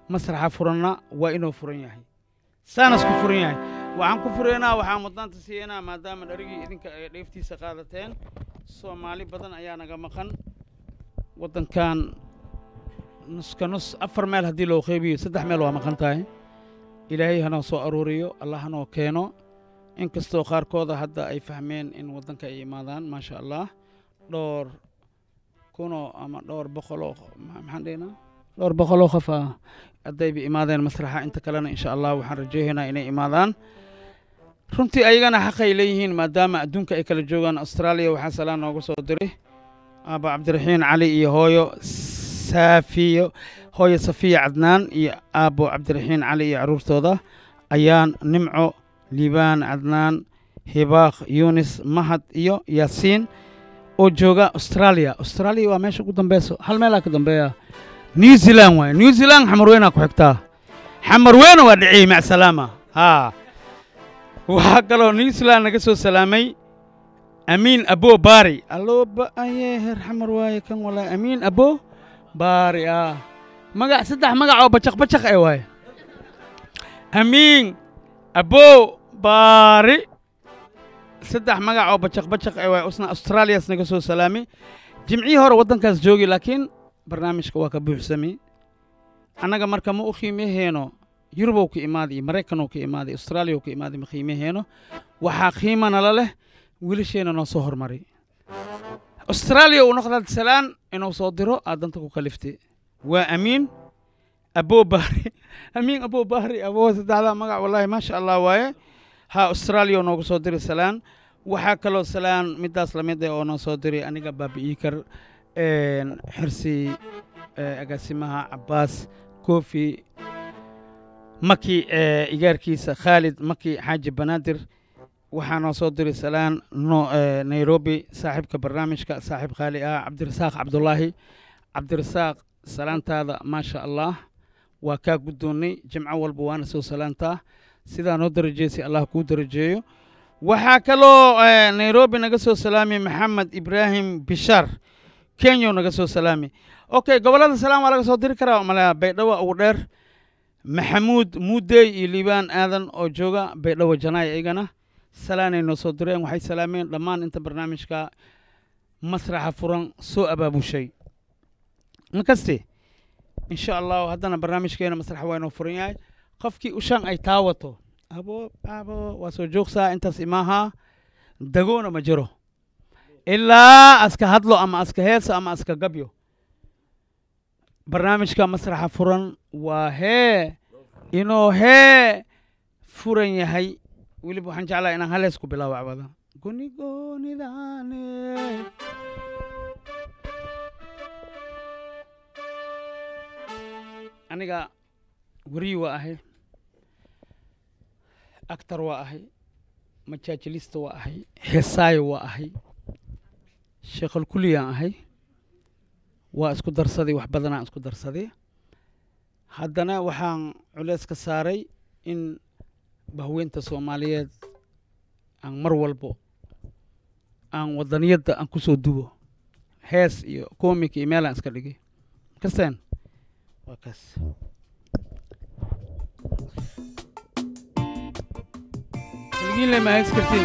masraxa furanna waa inuu furan yahay saanas ku furan yahay waxaan ku furaynaa waxaan mudnaanta siiyanaa maadaama dharigii idinka ay dheeftiisa qaadateen soomaali badan ayaa naga maqan waddankan nuska nus afar meel haddii loo qeybiyo saddex meel waa maqan tahay ilaahay hanoo soo aruuriyo allah hanoo keeno inkastoo qaarkooda hadda ay fahmeen in waddanka ay imaadaan maasha allah dhowr kunoo ama dhowr boqoloo maxaan dhehnaa dhowr boqoloo qof ah haddayba imaadeen masraxa inta kalena insha allah waxaan rajaynaynaa inay imaadaan runtii ayagana xaqay leeyihiin maadaama adduunka ay kala joogaan austraaliya waxaa salaan nooga soo diray aaba cabdiraxiin cali iyo hooyo saafiyo hooyo safiya cadnaan iyo aabbo cabdiraxiin cali iyo carruurtooda ayaan nimco liibaan cadnaan hibaaq yunis mahad iyo yaasiin oo jooga austraaliya austraaliya waa meesha ugu dambeyso hal meelaa ka dambeeya new zealand waaye new zealand xamarweynaa ku xigtaa xamarweyna waa dhiciyey mac salaama haa waxaa kaloo new zealand naga soo salaamay amiin abo baari allo ba'aye heer xamar waaye kan walaa amiin abo baari ah magac saddex magac oo bacaq bacaq ee waaye amiin abo baari saddex magac oo bacaq bacaq ee waaye usna australias naga soo salaamay jimcihii hore waddankaas joogi laakiin barnaamijka waa ka buuxsamay annaga marka ma u qiimaheeno yurubow ka imaaday iyo maraykanoo ka imaaday austraaliyaw ka imaaday ma qiimaheeno waxaa qiima nala leh wiilasheena noo soo hormaray austraaliya uu noqdaad salaan inuu soo diro aad danta ku kaliftay waa amiin aboo baari amiin aboo baari aboo saddexdaa magac wallaahi maasha allah waaye ha austraaliya noogu soo diray salaan waxaa kaloo salaan midaas lamid ah oo noo soo diray aniga baabi'ii kar xirsi agaasimaha cabbaas kofi maki igaarkiisa khaalid maki xaaji banaadir waxaa noo soo diray salaan nairobi saaxiibka barnaamijka saaxiib khaali ah cabdirasaaq cabdulaahi cabdirasaaq salaantaada maasha allah waa kaa guddoonnay jimco walba waana soo salaantaa sidaa noo darajeysay allah kuu darajeeyo waxaa kaloo nairobi naga soo salaamay maxamed ibraahim bishaar kenyo naga soo salaamay okay gobollada salaan waa laga soo diri karaa malaa baydhabo ugu dheer maxamuud muudey iyo liibaan aadan oo jooga baydhabo janaay iyagana salaanay noo soo direen waxay salaameen dhammaan inta barnaamijka masraxa furan soo abaabushay makaste insha allahu haddana barnaamijkeena masraxa waa inoo furan yahay qofkii ushaan ay taawato abo abo waa soo joogsaa intaas imaaha dagoona ma jiro ilaa aska hadlo ama aska heeso ama aska gabyo barnaamijka masraxa furan waa hee inuu hee furan yahay weliba waxaan jeclaa inaan halees ku bilaabo cabada gonigoonidaane aniga weriyi waa ahay actor waa ahay majaajilista waa ahay heesaayo waa ahay sheekhal kuliyaan ahay waa isku darsaday wax badanaa isku darsaday haddana waxaan culeys ka saaray in bahweynta soomaaliyeed aan mar walbo aan wadaniyadda aan ku soo duwo hees iyo komik iyo meelaan iska dhigay kasteen waa kaas kaligiin le ma hees kartiin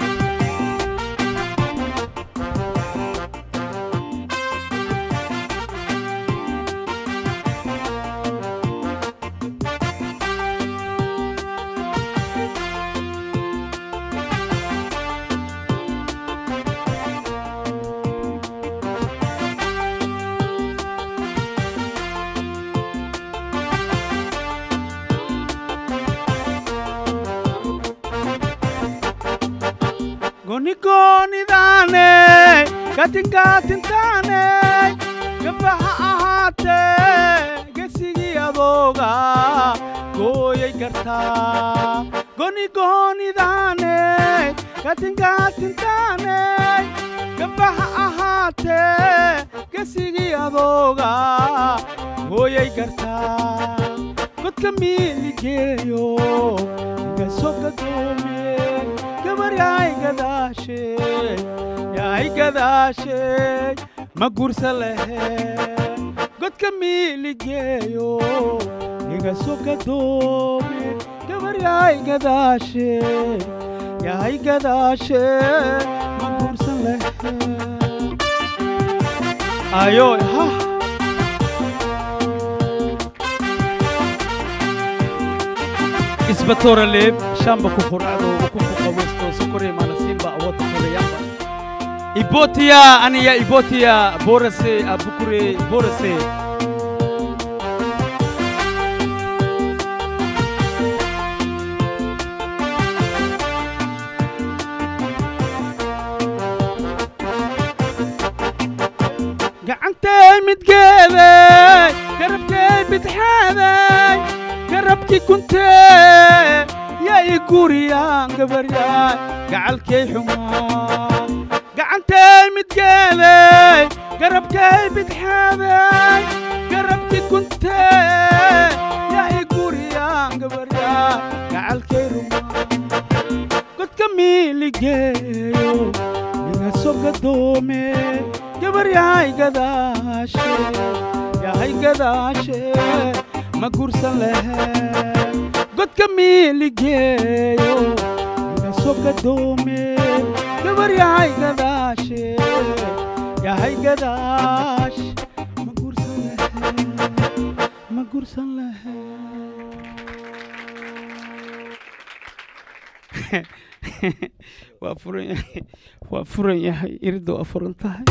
gonigoonidaane katinkatintaane gabaha ahaatee gesigii adooga gooyay kartaa gonigoonidaane katinkatintaane gabaha ahaatee gesigii adooga gooyay kartaa godka miiligeeyo gasoo gadoome gabar yaay gadaashay yaay gadaashay ma gursa lehe godka miiligeeyo iga soo gadoome gabar yahay gadaashe yahay gadaashe ma guursan lehe ayo ha isbatoora leeb shamba ku quracdo ukunku qabeysto sokore malasimba awota koreyamba ibotiya aniya ibotiya borase abukure borase gacantay midgeeday garabkay bidxaaday garabkii kuntee yaa i guriyaan gabaryaay gacalkay xumaa gacantay midgeeday garabkay bidxaaday garabkii kuntee yaa i guriyaan gabaryaay gacalkay rumaa godka miiligeeyo iga soo gadoome gabar yahay gadaashe yahay gadaashe ma gursan lehe godka miiligeeyo iga soo gadoome gabar yahay gadaashe yahay gadaash ma gursan lehe ma gursan lehe waa furan yahay waa furan yahay iridda waa furan tahay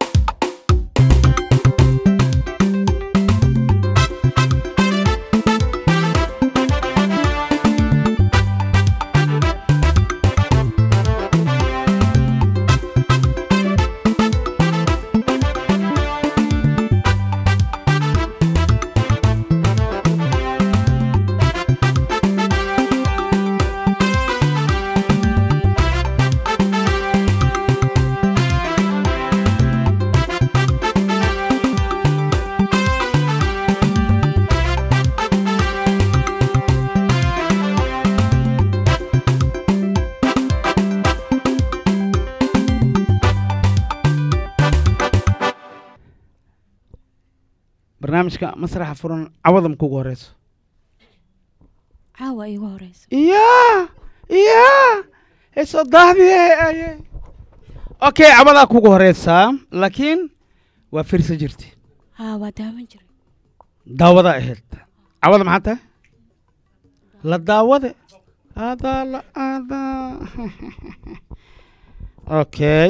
barnaamijka masraxa furan cawada ma kugu horeyso caawa iigu horeyso iya iya heesoo daahdiye okay cawadaa kugu horeysaa laakiin waa firsa jirti haa waa daawan jiray daawadaa ahayd cawada maxaa tahay la daawade adaa la adaa okay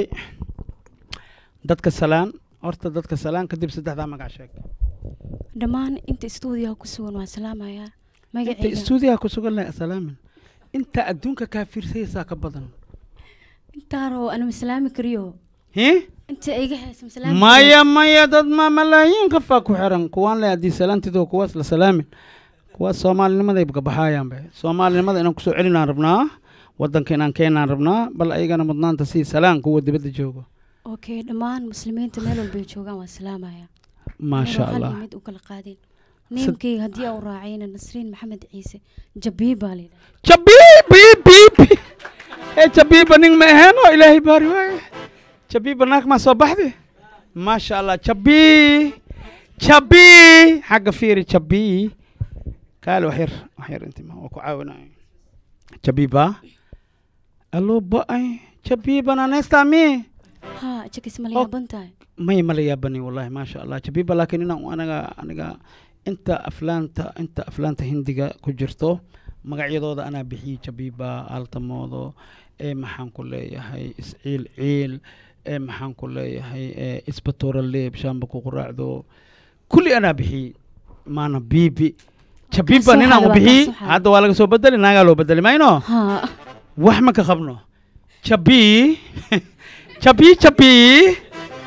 dadka salaan horta dadka salaan kadib saddexdaa magac sheeg dhammaan inta stuudiyaha ku sugan waan salaamayaa inta magacayga istuudiyaha ku sugan leh salaamin inta adduunka kaa fiirsaysaa ka badan intaaroo ana maslaami kariyo hi inta iga haysa maslaami maya maya dad ma malaayiin qofaa ku xiran kuwaan le haddii salaantidoo kuwaas la salaamin kuwaas soomaalinimaday gabaxaayaanbe soomaalinimada inaan kusoo celinaan rabnaa waddanka inaan keenaan rabnaa bal ayagana mudnaanta sii salaan kuwa dibadda joogo okay dhammaan muslimiinta meel walbay joogaan waan salaamayaa maasha Anigoo hal allah iyo mid u kala qaadin neemkayga haddii aa u raacayna nasriin maxamed ciise jabii baa layidhaha jabiibibibi ee jabiiba nin ma aheeno ilaahay baari waaye jabiiba naag maa soo baxdi maasha allah jabii jabii xagga fiiri jabii kaale wax yar wax yar inti ma waa ku caawinayo jabiiba allo ba-ay jabiibana neestami haa jakis ma la Oh. yaaban tahay may mala yaabani wallahi maasha allah jabiiba laakiin inaan anaga aniga inta aflaanta inta aflaanta hindiga ku jirto magacyadooda anaa bixiyey jabiiba altamoodo ee maxaan ku leeyahay isciil ciil ee maxaan ku leeyahay ee isbatoora leeb shaamba ku quraacdo kulli anaa bixiyey maana biibi jabiiba soo ninaan u xaada, waa bixiyey kaa soo xaada. hadda waa laga soo bedeli naagaa loo bedeli mayno haa wax ma ka qabno jabii jabii jabii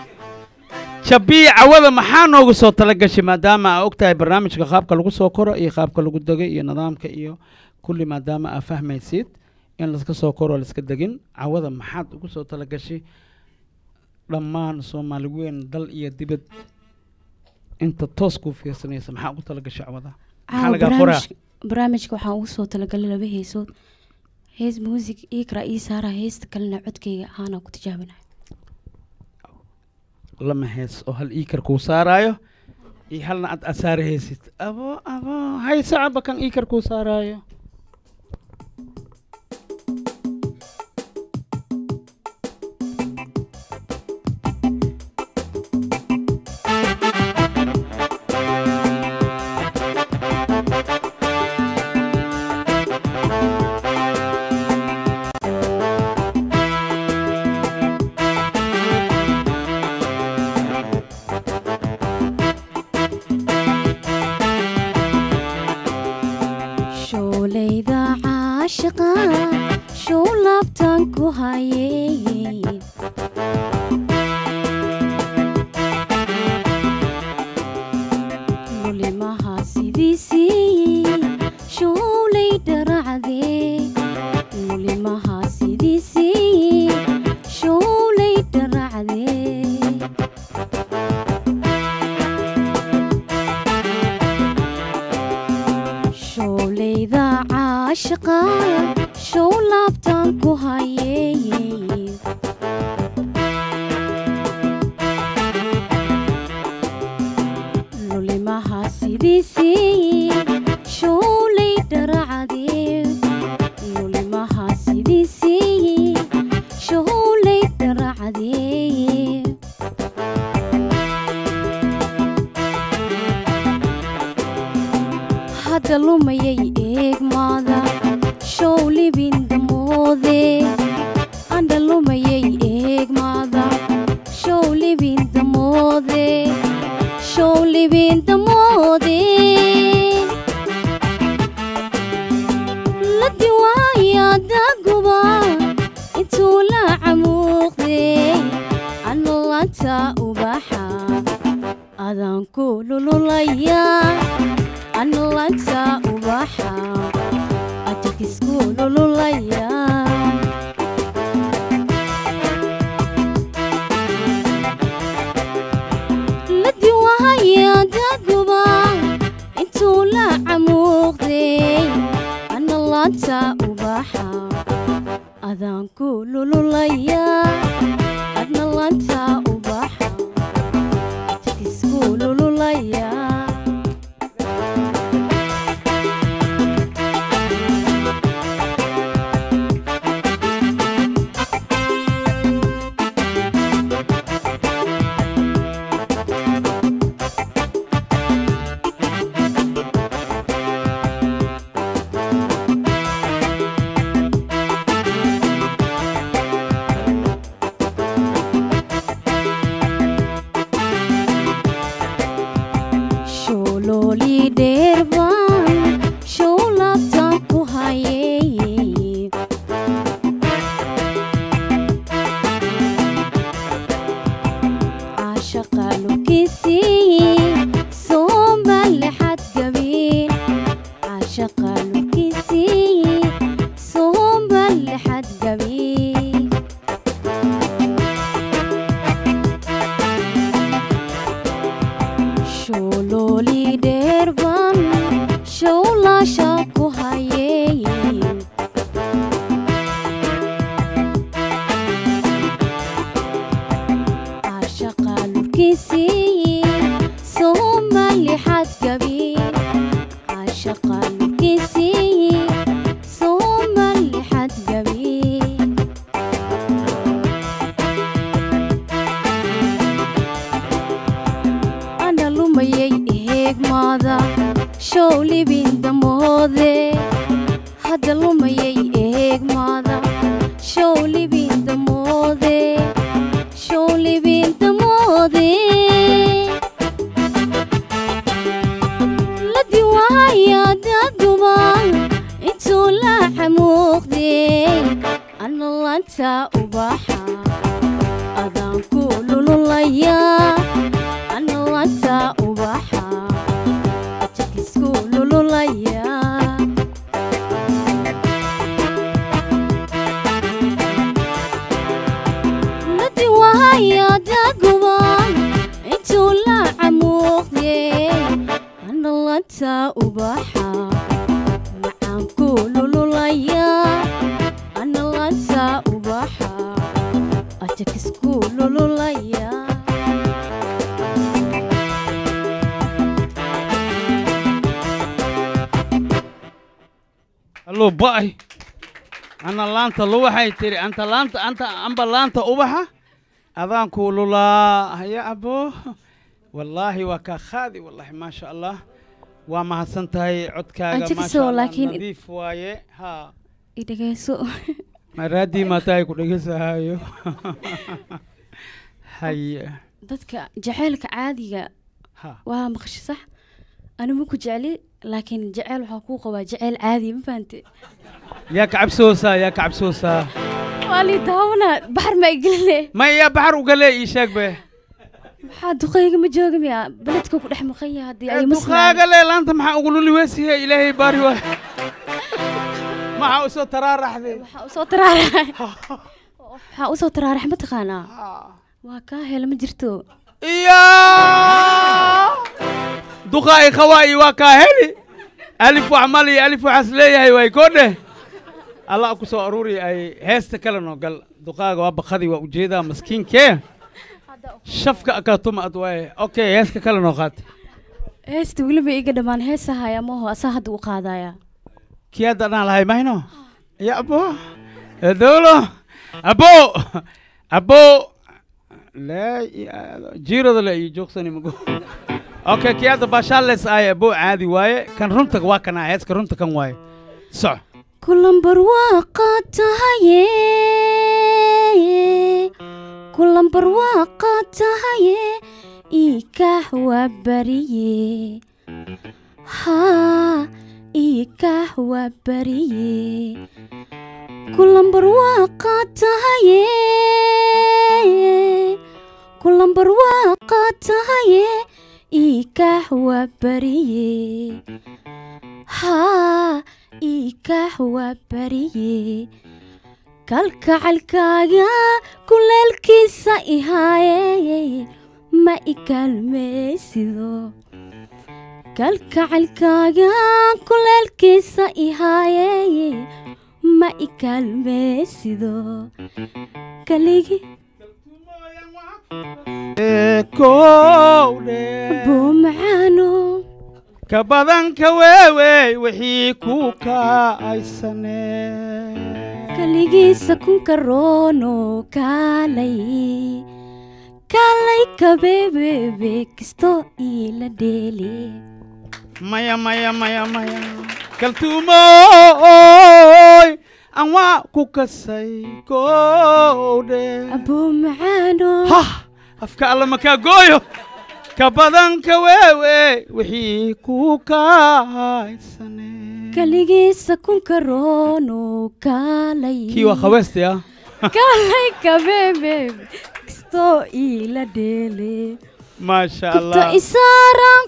jabii cawada maxaa noogu soo talagashay maadaama aa og tahay barnaamijka qaabka lagu soo koro iyo qaabka lagu dego iyo nidaamka iyo kulli maadaama aa fahmaysid in laska soo koro laiska degin cawada maxaad ugu soo talagashay dhammaan soomaali weyn dal iyo dibad inta toos kuu fiirsanaysa maxaa ugu talagashay cawada maxaa caawa lagaa qoraa barnaamij barnaamijka waxaan ugu soo talagalay laba heesood hees muusig ii kara ii saara heesta kalena codkayga ahaana ku tijaabinaya lama hees oo hal iikar kuu saaraayo iyo halna aad aad saarahaysid abo abo hay sacaba kan iikar kuu saaraayo shoolayda caashiqa show laabtaan ku hayey lulimaha sidiisii showlay dharacdee lulimaha sidiisii showlay dharacdee showlayda caashiqa show laabtaan ku hayey lulimaha sidiisii showlay dharacdee lulimaha sidiisii showlay dharacdee hadda lumayay eegmaada show libin damoode andha lumayay eegmaada show libin damoode show libin damoode la diwaaya daguba intuu la camuuqday anolanta ubaxa adaan ku lululaya anolanta ubaxa ajakisku lululaya la diwaaya daguba intuu la camuuqday anolanta ubaxa adaan ku lululaya adnalanta ubaxa ajakisku lululaya shoolooli dheerbaan show laabtaan ku hayey caashaqa lubkiisii soomba lexad gabin caashaqa lubkiisii soomba lexad gabin shoolooli dheerban showlaasha ku hayey caashaqa lurkiisii sooma lixad gabin caashaqa lurkiisii sooma lixad gabin ana lumayay eegmaada show libin damoode hadda lumayay eegmaada show libin damoode show libin damoode la diwaaya daguba intuu la camuuqday analanta ubaxa adaan ku lululaya analanta ubaxa ajakisku lululaya la diwaaya daguba intuu la camuuqday analanta ubaxa macaan ku lululaya analanta ubaxa ajakisku lululaya luba'ay ana laanta luwaxay tiri anta laanta anta amba laanta ubaxa adaan kuu lulaa haya abo wallaahi waa kaa khaadi wallaahi maasha allah waa mahadsan tahay codkaaga Aan maasha jecesoo, allah laakiin- nadiif waaye ha i dhegeyso maraadii maatahay ku dhegeysahayo haye dadka jaceylka caadiga ha waa maqshi sax anigu ku jecli laakiin jeceyl waxaa kuu qabaa jeceyl caadi ma fahante yaa kacabsoosaa yaa kacabsoosaa waa lii daawana baxar ma igeline ma yaa baxar ugalee ii sheeg be maxaa duqayga ma jooga miya beledka ku dhex maqan yahay haddii ay musnaan duqaaga le laanta maxaa ugu luli weesihe ilaahay baari waay maxaa usoo taraaraxday waxaa usoo taraarax waxaa usoo taraarax ma taqaanaa waa kaa hela ma jirto iyo duqaa'i khawaa'i waa kaa heli alif wax mal iyo alif waxaas leeyahay waay koo dheh allah ku soo aruuri ay heesta kale noo gal duqaaga waa bakadii waa ujeedaa maskiinkee shafka akaatuma ad waaye okay heeska kale noo qaata heesta weliba iga dhammaan heesahaya maho asaa hadda u qaadaya kii hadda dhaan lahay mayno ya abo dowlo abo abo laa jiirada le iyo joogsani mago okay kii hadda baashaales ay abo caadi waaye kan runta waa kanaa heeska runta kan waaye soco kulambar waaqa tahaye kulambar waaqa tahaye iikax waa bariye haa iikax waa bariye kulambar waaqa tahaye kulambar waaqa tahaye iikax waa bariye haa iikax waa bariye kalkacalkaaga kuleelkiisa ihaaye ma ikaalmeysido kalkacalkaaga kuleelkiisa ihaaye ma ikaalmeysido kaligi buu macaano ka badanka weewey wixii ku kaaysane kaligiisa kunka roono kaalay kaalay kabeebebe kisto iila dheeli maya maya maya maya kaltuumooy aan waa ku kasay koodhe abuu macaano hah afka alla makaa gooyo ka badanka weewe wixii ku kaaysane kaligiisa kunka roono kaalay kii waa khaweesti ah kaalay kabeebebe kisto iila dheeli maasha kubta allah isaaraan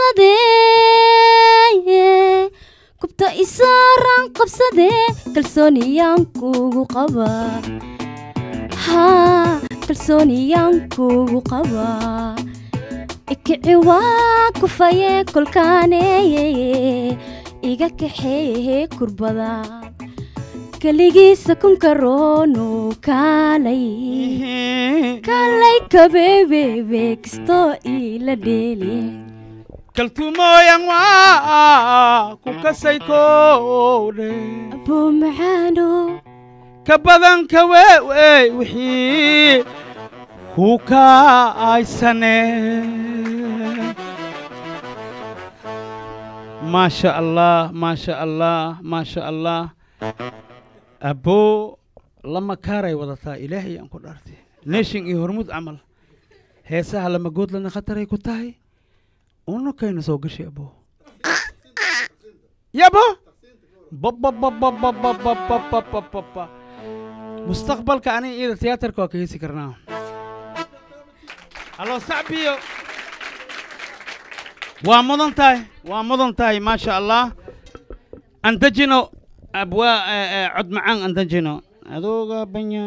qabsadee kubta isaaraan qabsadee kalsooniyaan kugu qabaa haa kalsooniyaan kugu qabaa ikici waa kufayee kolkaaneeye iga kaxeeye kurbada keligiisa kunka roono kaalay kaalay kabeebebe kisto iila dheeli kaltuumooyan waa ku kasay koodhe abuu macaano ka badanka weewey wixii ku kaaysane maasha allah maasha allah maasha allah aboo lama kaaray wadataa ilaahay aan ku dhaartay neeshin iyo hormud camal heesaha lama goodlana khataray ku tahay unakayna soo gashay aboo yabo bababababababababababa mustaqbalka aniga iyada tiyaatarka waa ka heesi karnaa allo sacbiyo waa mudan tahay waa mudan tahay maasha allah aan dejino abwaa cod macaan aan dejino adooga banya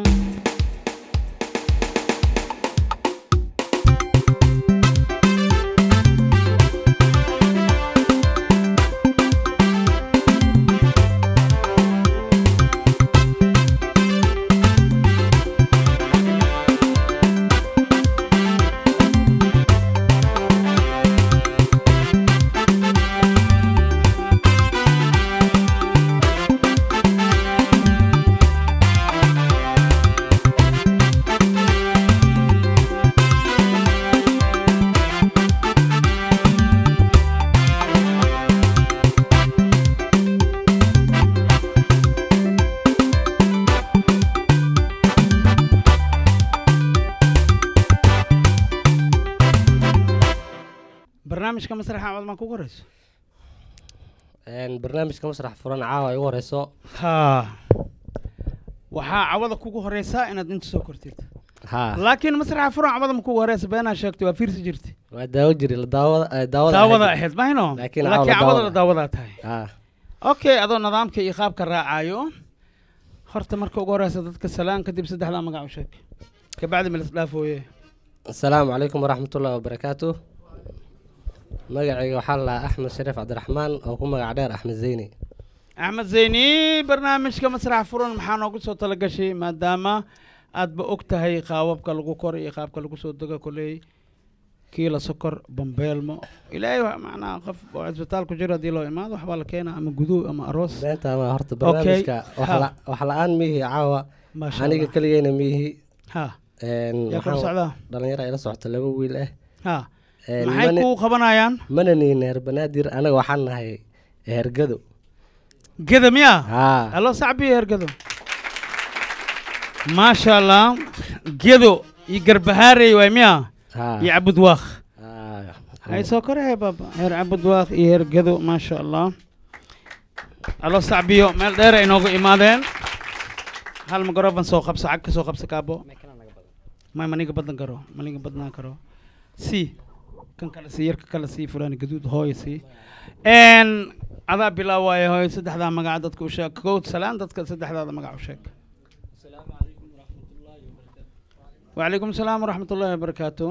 barnaamijka masraxa cawad maa kugu horeyso Een, barnaamijka masrax furan caawa ay ugu horeyso ha waxaa cawada kugu horeysaa inaad inta soo kortid haa laakiin masraxa furan cawada ma kugu horeysa beenaa sheegtay waa fiirsi jirti waa daawo jiri la daawada eh, daawada daawada ahayd. ahayd mahino Laakiin laakiin cawada cawada la daawada. daawadaa tahay haa okay adoo nidaamka iyo qaabka raacayo horta marka ugu horeysa dadka salaan kadib saddexdaa magac u sheeg kabacdi ma lasdhaafooye asalaamu calaykum waraxmatullahi wabarakaatu magacayga waxaa la lahaa axmed shariif cabdiraxmaan oo ku magac dheer axmed zeyni axmed zeyni barnaamijka masrax furan maxaa noogu soo talagashay maadaama aadba og tahay qaababka lagu kor iyo qaabka lagu soo dego koley kiila sokor bambeelmo ilaahay wa- macnaha qof oo cisbitaal ku jiro haddii loo imaado waxbaa la keenaa ama guduw ama aroos beenta ma horta barnaamijka wax Ha. la- wax la-aan miihi caawa maasha aniga allah keligeyna miihi ha Een, yaa kor waxaan- socdaa dhalinyaro ila socota laba wiil ah ha Een, maxay mana- kuu qabanayaan mana niin heer banaadir anaga waxaan nahay hergado geda miyaa haa allo sacbiyo hergado maasha allah gedo iyo garbahaarey waay miyaa haa iyo cabudwaaq haa. hay soo korahe baba heer cabudwaaq iyo heer gedo maasha allah allo sacbiyo meel dheer ay noogu imaadeen hal mikrofon soo qabso cag ka soo qabso kaabo may maniga badan karo maniga badnaan karo si kan kale sii yarka kale sii fulaan gaduud hooy sii n adaa bilaawaaye hooy saddexdaa magaca dadka u sheeg kow salaan dadka saddexdaada magac u sheeg وعليكم السلام ورحمة الله وبركاته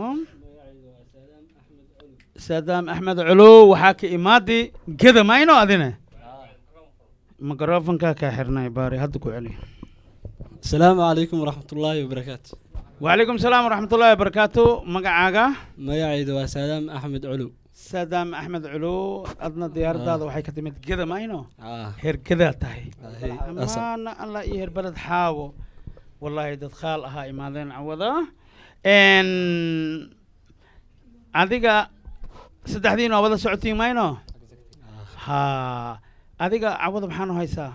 سادام أحمد علو وحاكي إمادي كذا ما ينو أذنه مقرافن كاكا حرنا يباري هدكو علي السلام عليكم ورحمة الله وبركاته وعليكم السلام ورحمة الله وبركاته مقعاقا magacayda waa saadaam axmed culu سادام أحمد علو أدنى ديار دادا وحي كتمت كذا ما ينو Ah, هير كذا تاهي ahay, asal. أما الله يهر بلد حاو والله دad خال أها إمادين عوضا إن adiga saddexdiin waa wada socotiin mayno ha adiga cawada maxaanu haysaa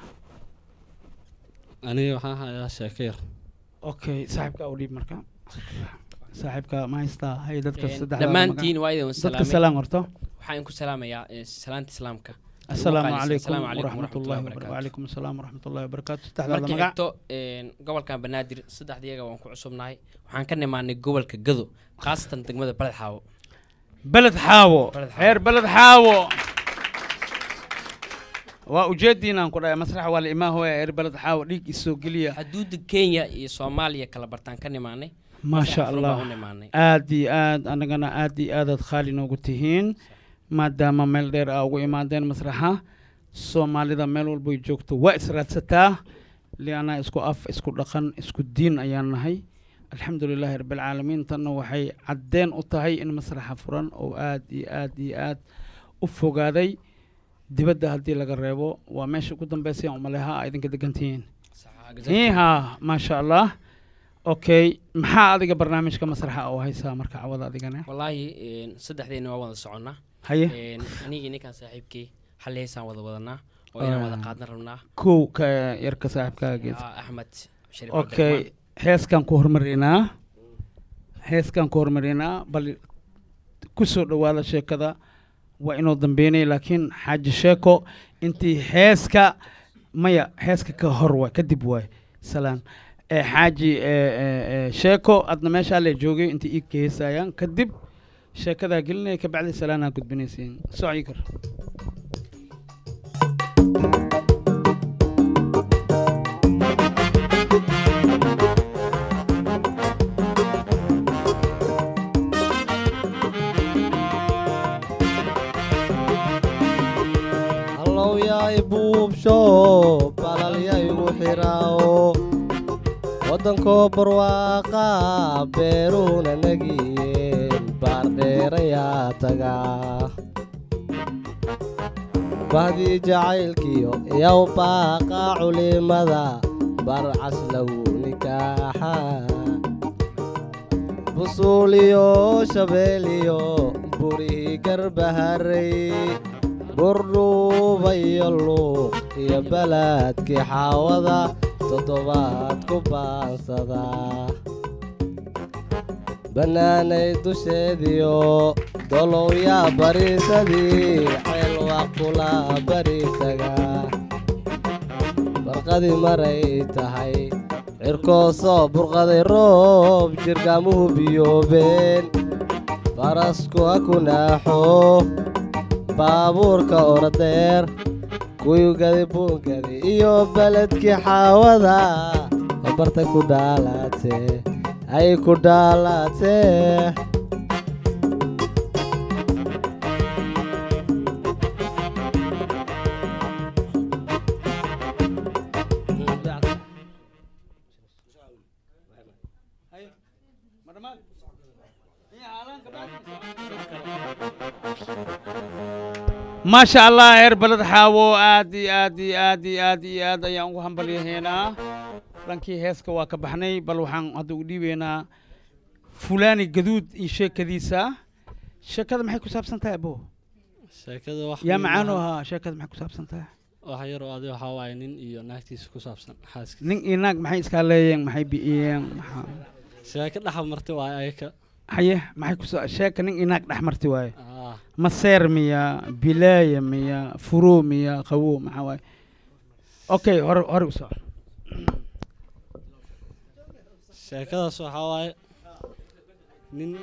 aniga waxaan hayaa sheeko yar okay saaxiibka u dhiib marka saaxiibka ma haystaa hay dadka Een, saddexda dhammaantiin waa idin dadka salaamay salaan horto waxaan ku salaamayaa eh, salaanta islaamka assalaamu Muuqaalisa. calaykum Assalaamu calaykum waraxmatullahi waraxmatullahi wabarakatu wabarakaatu. wacalaykum assalaam waraxmatullahi wabarakaatu saddexdaada markii magac xigto een, gobolkan banaadir saddexdiyaga waan ku cusubnahay waxaan ka nimaanay gobolka gado khaasatan degmada baled xaawo beled xaawo Beled Xaawo. reer beled xaawo waa ujeediinaan ku dhahay masrax waa la imaa hooya reer beled xaawo dhiig isoo geliya xuduudda kenya iyo soomaaliya kala bartaan ka nimaanay maasha Masrax furan baan allah u nimaanay aad iyo aad annagana aad iyo aadaad khaali noogu tihiin maadaama meel dheer aa ugu imaadeen masraxa soomaalida meel walbay joogto waa israadsataa lianaa isku af isku dhaqan isku diin ayaan nahay alxamdu lilaahi rabbilcaalamiin tanna waxay caddeen u tahay in masraxa furan oo aad iyo aad iyo aad u fogaaday dibadda haddii laga reebo waa meesha ugu dambeysay aan umaleha aa idinka degantihiin Saxa, exactly. iha maasha allah okay maxaa adiga barnaamijka masraxa oo haysaa marka cawada adigana wallaahi een, saddexdeena waa wada soconnaa haye Een, anigii ninkaan saaxiibkii hal heesaan wada wadanaa oo inaan wada Ah. qaadna rabnaa kow ka yarka saaxiibkaaga gees Ah, axmed shariif okay heeskan ku hormarinaa heeskan ku hormarinaa bal ku soo dhowaada sheekada waa inoo dambeynay laakiin xaaji sheeko intii heeska maya heeska ka hor waay kadib waay salaan ee xaaji ee, ee, ee, sheeko adna meeshaa le joogay intii ii heesayaan kadib sheekadaa gelinaya kabacdi salaanaa gudbinaysiin socyi kar allow yaa ibuubsho balalya igu xiraawo waddankoo barwaaqa beeruuna nagiyeen baardheerayaa tagaa bahdii jacaylkiyo yow baaqa culimada barcas lagu nikaaxa busuuliyo shabeeliyo burihii garbaharey burdhuubayo luuq iyo balaadkii xaawada toddobaad ku baansadaa bannaanay dusheediyo dolow yaa bariisadii ceel waa kula bariisaga barqadii maray tahay cirkoo soo burqaday roob jirgaamuhu biyoobeen farasku ha ku naaxo baabuurka oradeer kuyugadi buungadi iyo beledkii xaawada barta ku dhaalaatee ay ku dhaalaatee maasha allah heer baled xaawo aad iyo aad iyo aad iyo aad iyo aad ayaan ugu hambalyahaynaa dhankii heeska waa ka baxnay bal waxaan hadda u dhiibaynaa fulaani gaduud iyo sheekadiisa sheekada maxay ku saabsan tahay abo sheekada wax yaa weyn macaanu maaha. ahaa sheekada maxay ku saabsan tahay wax yar oo adi waxaa waaye nin iyo naagtiisa ku saabsan xaaskiisa nin iyo naag maxay iskaa leeyeen maxay bi'iyeen maxaa sheeko dhexa marti waaye ayaka haye maxay ku sa- sheeka nin iyo naag dhex marti waaye Ah, maseer miya bilaaya miya furo miya qawo maxaa waaye okay hore hore u soco sheekadaas waxaa waaye nin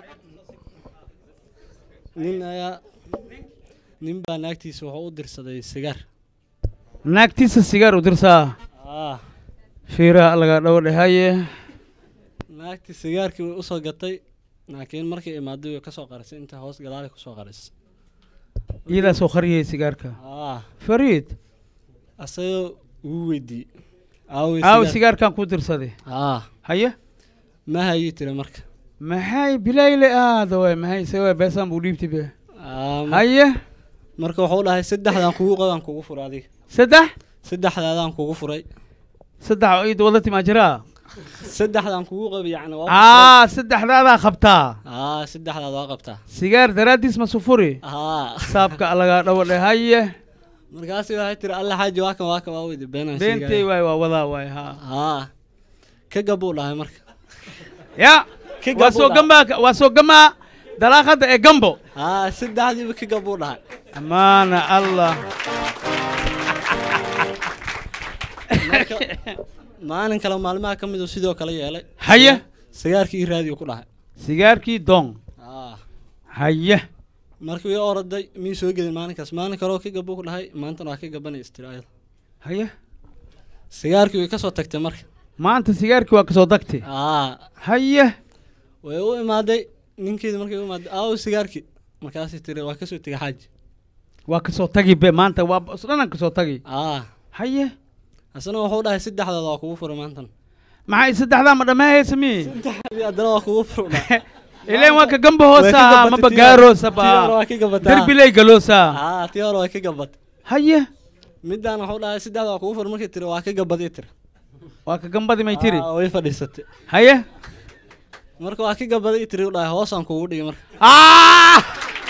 nin ayaa nin baa naagtiisa wuxuu u dirsaday sigaar naagtiisa sigaar u dirsaa ah fiiraha laga dhowdhe haye naagtii sigaarkii way usoo gatay laakiin markay imaaday way kasoo qarisay inta hoos gadaali kusoo qarisay iyadaa soo qariyay sigaarka ah fariid asagoo wuu weydiiyey aawey aaw sigaar sigaarkan ku dirsaday ah haye ma hayii tiri marka maxay bilayle aada waay maxay isaga beesaan buu dhiibtay be Ah, mar- haye marka wuxuu dhahay saddexdaan kugu qodaan kugu furay adiga saddex saddexdaadaan kugu furay saddex oo iid wada timaa jiraa saddexdaan kugu qabi yacni waa aa saddexdaadaa qabtaa ah saddexdaad waa qabtaa sigaar daraaddiis ma sufuri ah saabka laga dhowdhe haye markaasi waxay tiri alla xaaji waa kan waa kan waa weydi beenaan beentay waay waa wadaa waay ha ah ka gabuu dhahay marka ya Ka waa soo gabuu gambaa waa soo gamaa dalaaqada ee gambo ah saddexdiiba ka gabuu dhahay amaana allah marka maalin kale maalmaha ka mid uu sidoo kale yeelay haye sigaarkii ii raadiyo ku dhahay sigaarkii dong ah haye markii ii oraday mii soo gelin maalinkaas maalin kaleoo ka gabuu ku dhahay maantana waa ka gabanaysa tiri ayada haye sigaarkii way kasoo tagtay marka maanta sigaarkii waa kasoo dagtay ah haye way u imaaday ninkeedi markay u imaaday aawo sigaarkii markaasay tiri waa kasoo tegay xaaji waa kasoo tagi be maanta waa isdhanan kasoo tagi ah haye asna wuxuu dhahay saddexdaada waa kugu furay maantan maxay saddexdaa ma dhammeehaysa mi saddexdii haddana waa kugu furu dhahay ileen waa ka gamba Way ka hoosa gabatay maba tii hore. gaaroosa tii hore ba waa ka gabatay derbiley galoosa ah tii hore waa ka gabatay haye midaan wuxuu dhahay saddexda waa kugu furay markay tiri waa ka gabaday tiri waa ka gambadi may tiri Ah, way fadhiisatay haye marka waa ka gabaday tiri u dhahay hoosaan kugu dhigay marka Ah!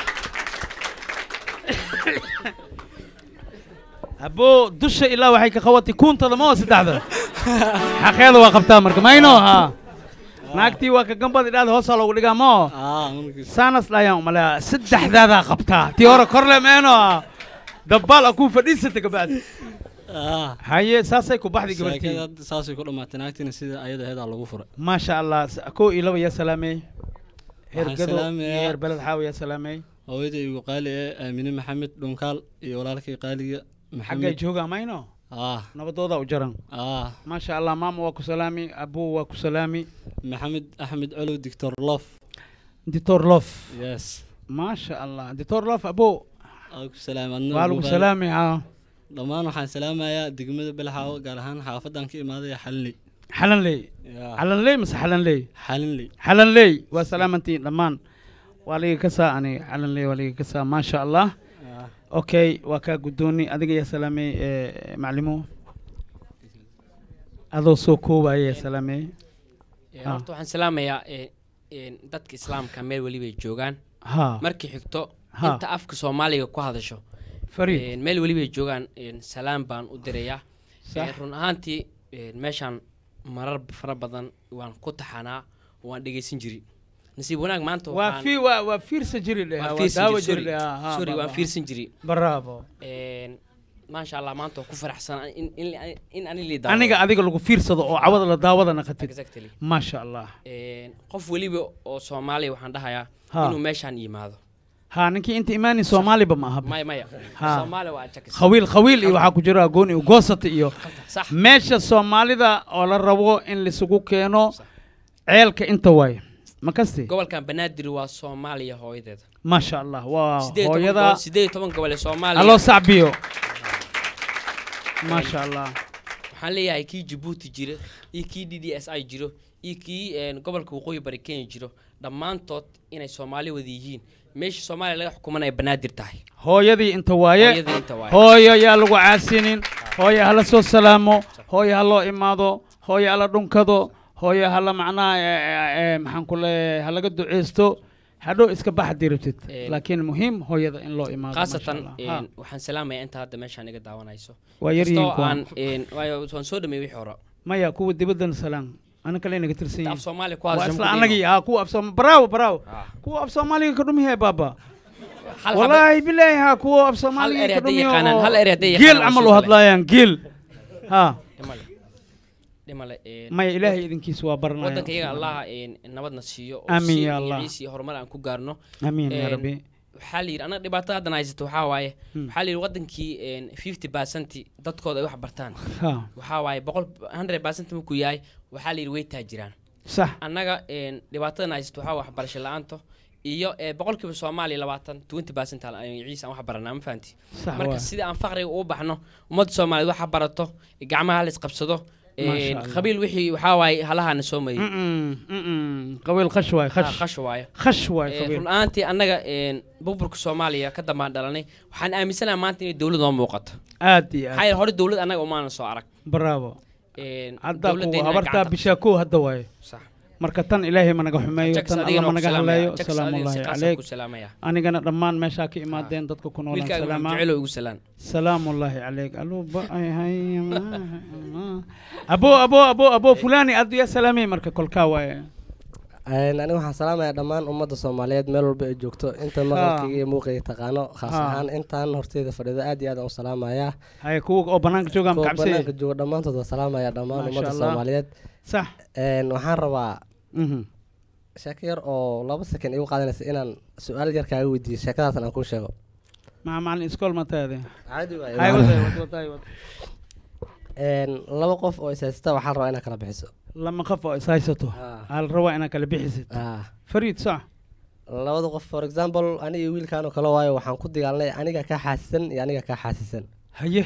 abo dusha ilaa waxay ka qabatay kuuntada ma oo saddexda xaqeeda waa qabtaa marka mayno ha naagtii waa ka gambadi dhaada hoosaa loogu dhigaa ma oo ah markii saanas dhayaan umalea saddexdaadaa qabtaa tii hore korle meeno ha dabbaal a kuu fadhiisata gabacdi ah haye saasay ku baxday sheekada gabartii hadda saasay ku dhamaatay naagtiina sida ayada aheedaa lagu furay maasha allah s- kow iyo laba yaa salaamey heer Waxaan gado iyo salaamayaa- heer beled xaawi yaa salaamey hooyada igu qaali ee aamine maxamed dhunkaal iyo walaalkay qaaliga xaggay maxamed joogaa mayno ah nabadooda u jaran ah maasha allah maama waa ku salaami abu waa ku salaami maxamed axmed colow dictor lof dictor lof yes maasha allah dictor lof abo aa ku salaam adna waa ugu lagu qaali. salaami ha dhammaan waxaan salaamayaa degmada belxaawo gaar ahaan xaafadan ka imaaday xalinley xalanley Ya, xalanley mase xalanley xalinley xalanley waa salaamantiin dhammaan waa liga kasaa ani xalanley waa liga kasaa maasha allah Ah, okay waa kaa guddooni adiga yaa salaamey eh, maclimo adoo soo koobaya yaa salaamey Ee, Ah. horta waxaan salaamayaa ee, een, dadka islaamka meel welibay joogaan ha markii xigto Ha. inta afka soomaaliga ku hadasho fariid een, meel welibay joogaan een, salaam baan u dirayaa Sax. Ee, run ahaantii een, meeshaan marar fara badan waan ku taxanaa waan dhegeysan jiri nasiib wanaag maanta waa waxaan- fi waa waa fiirsa jiri dheh waan waa fiirsan daawo jiri, jiri sorry. dheh ha, ha, sorry ba- waan ba. fiirsan jiri bravo Een, maasha allah maanta waan ku faraxsan in in in ani lii aniga adiga lagu fiirsado oo cawada la daawada naqatid exactly maasha allah Een, qof weliba oo soomaaliya waxaan dhahayaa Ha. inuu meeshaan yimaado ha ninkii inta imaani soomaaliba ma aha maya maya Ha. soomaaliya waa jakis khawiil khawiil iyo waxaa ku jira agoon iyo goosata iyo sax meesha soomaalida oo la rabo in laisugu keeno Sax. ceelka inta waaye ma kasti gobolkan banaadir waa soomaaliya hooyadeeda maasha allah waa sideed iyo toban hooyada gobol- sideed iyo toban gobol ee soomaaliya aloo sacbiyo maasha allah waxaan leeyahay kii jabuuti jira iyo kii d d s i jiro iyo kii een, gobolka waqooyi bari kenya jiro dhammaantood inay soomaali wada yihiin meesha soomaaliya laga xukuman ay banaadir tahay hooyadii inta waaye hooyadii inta waaye hooyo yaa lagu caasinin hooyo hala soo salaamo hooyo ha loo imaado hooyo hala dhunkado hooyo hala macnaha eh, eh, eh, maxaan ku leeyahay ha laga duceysto hadhow iska bax haddii rabtid Een, laakiin muhiim hooyada in loo imaado maasha khaasatan Allah. een, Ha, waxaan salaamayaa inta hadda meeshaan iga daawanayso waa yar yihiin kastoo kuwa aan een, waayo waan soo dhameeyey wixii hore maya kuwa dibaddan salaan ana kale inaga tirsan inta af yihiin soomaaliya ku waa hadashan isla ku anagii dhiibo. ha kuwa af soom bravo bravo Ah. kuwa af soomaaliga ka dhumihe baaba Hal xabo- والله بالله ها كو اب صومالي هل أري هدي يقانان، هل أري هدي جيل يقانان عملوا وسوق هدلايان جيل ها dhimale dhimale een, ما إلهي إذن كيس وابرنا waddanka iyaga allaha een, nabadna siiyo oo Amiin si ya Allah. magaciisa iyo horumar aan ku gaarno امين يا een, ربي waxaa la yidhi anaga dhibaatada haddan haysato waxaa waaye Hmm. waxaa la yidhi waddankii fifty percent dadkooda ay wax bartaan ها waxaa waaye boqol hundred percent markuu yahay waxaa la yidhi way taajiraan صح annaga een, dhibaatadan haysato waxaa waxbarasho la-aanto iyo ee, boqolkiiba soomaaliya labaatan twenty percent ciisa aan wax baranaa ma fahanti صح marka واي. sida aan faqriga u baxno ummadda soomaaliyeed waxa barato gacmaha la isqabsado Masha een, Allah. qabiil wixii waxaa waaye halahaana soo mariyey م-م، م-م. قوي خشواي Ah, خش qash waaye خشواي Ee, قوي run ahaantii annaga een, burburka soomaaliya ka dambaan dhalanay waxaan aaminsanaha maanta inay dowlad noo muuqato آدي maxaa yeele hore dowlad annaga umaanan soo arag برافو Een, عدا كو dowladdeena هبرتا gacanta- بشاكو هدا واي sax marka tan ilaahay ma naga xumeeyo Jackson, tan adigana alla ma waan ku naga salaamayaa. haleeyo Jackson, salaamu adiga si ullaahi khaas aan calayk ku salaamayaa. anigana dhammaan meeshaa ka imaadeen dadka ku noolaan wiilkaaga salaamaa jecelo igu salaan سلام الله عليك الو بقى هاي ما- ابو ابو ابو ابو فلاني ادو يا سلامي مركا كل كاواي Een, aniga waxaan salaamayaa dhammaan ummadda soomaaliyeed meel walba ay joogto inta maqalkayga iyo muuqayga taqaano khaas Ha. ahaan intaan horteyda fadhido aad iyo aad aan u salaamayaa هاي كو او بنانك جوغام kuwa banaanka كعبسي jooga dhammaantood waan salaamayaa dhammaan Masha ummadda Allah. soomaaliyeed صح Een, waxaan rabaa مهم. sheeko yar oo laba second igu qaadanaysa inaan su-aal yar kaaga weydiiyo sheekadaasan aan kuu sheego مع مع الاسكول متى هذه caadi waaye هاي waa- وضع وضع وضع Een, laba qof oo is haysta waxaan rabaa inaad kala bixiso لما خفوا اسايسته Ah. هل روا انك اللي بحسد Ah. فريد صح labada qof for example aniga iyo wiilkaan oo kale waayo waxaan ku dagaalnay aniga kaa xaasisan iyo aniga kaa xaasisan هيه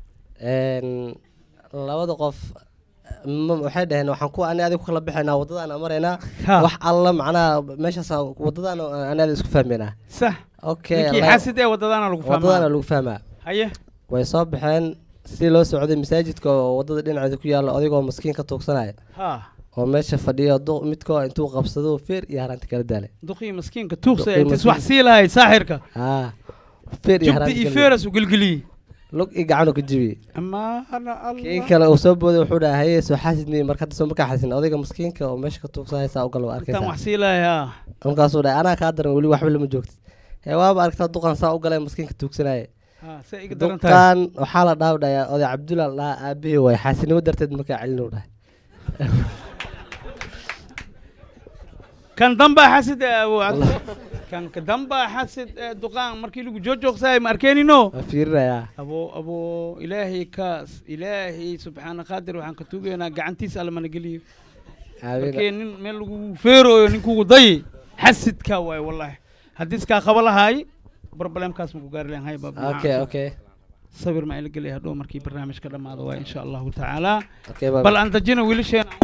Een, labada qof ma- waxay dhaheen waxaan ku ani adiga ku kala bixaynaa waddadaana maraynaa ها wax alla macnaha meeshaas waddadaana ani adiga isku fahmaynaa صح okay ninkii la- xaasid ee wadadana lagu waddadaana fahmaa lagu fahmaa haye way soo baxeen si loo socday masaajidka oo waddada dhinaceeda ku yaalla adigoo maskiin ka tuugsanaya ha oo meesha fadhiyo du- midkoo intuu qabsado feer iyo haraanti kala daalay duqii maskiinka tuugsa Duqii intis maskiin. wax sii lahay saaxirka ah feer iyo jugdi haraanti iyo kala daalay. feeras u gelgeliyey lug iyo gacanu ka jibiyey ama ana kii allah kale uu soo booday wuxuu dhahay haye soo xaasid miye marka hadda soo markaa xaasin odayga maskiinka oo meesha ka tuugsanaya saa u gal waa intaan wax arkaysaa sii lahay ha markaasuu dhahay anaa kaa daran weli waxba lama joogtid hee waaba aragtaa duqan saa u galay maskiinka tuugsanaya ha say iga daran tahay duqan waxaa la dhaawdhayaa oday cabdulla la dhahaa aabihii waay xaasinimo darteed markaa celinu dhahay kan dambaa xasid ee abu cabdi kan ka dambaa xasid ee duqaan markii lagu joojoogsaay ma arkeenino waa fiirinayaa abo abo ilaahay kaas ilaahay subxaana qaadir waxaan ka tuugaynaa gacantiisa alla mana geliyo aamin markii nin meel lagu feerooyo ninkugu dayi xasidka waay wallahi haddii iskaa qaba lahaay problemkaas maku gaari lahayn hay baab okay okay sabir ma ila gelaya hadhow markii barnaamijka dhammaado waay insha allahu tacaala okay bye bal aan dajina wiilasheena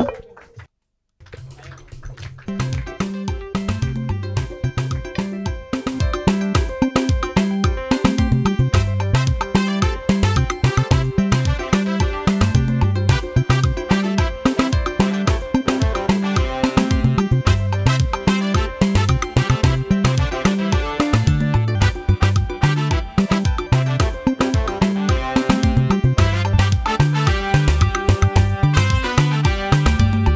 Thank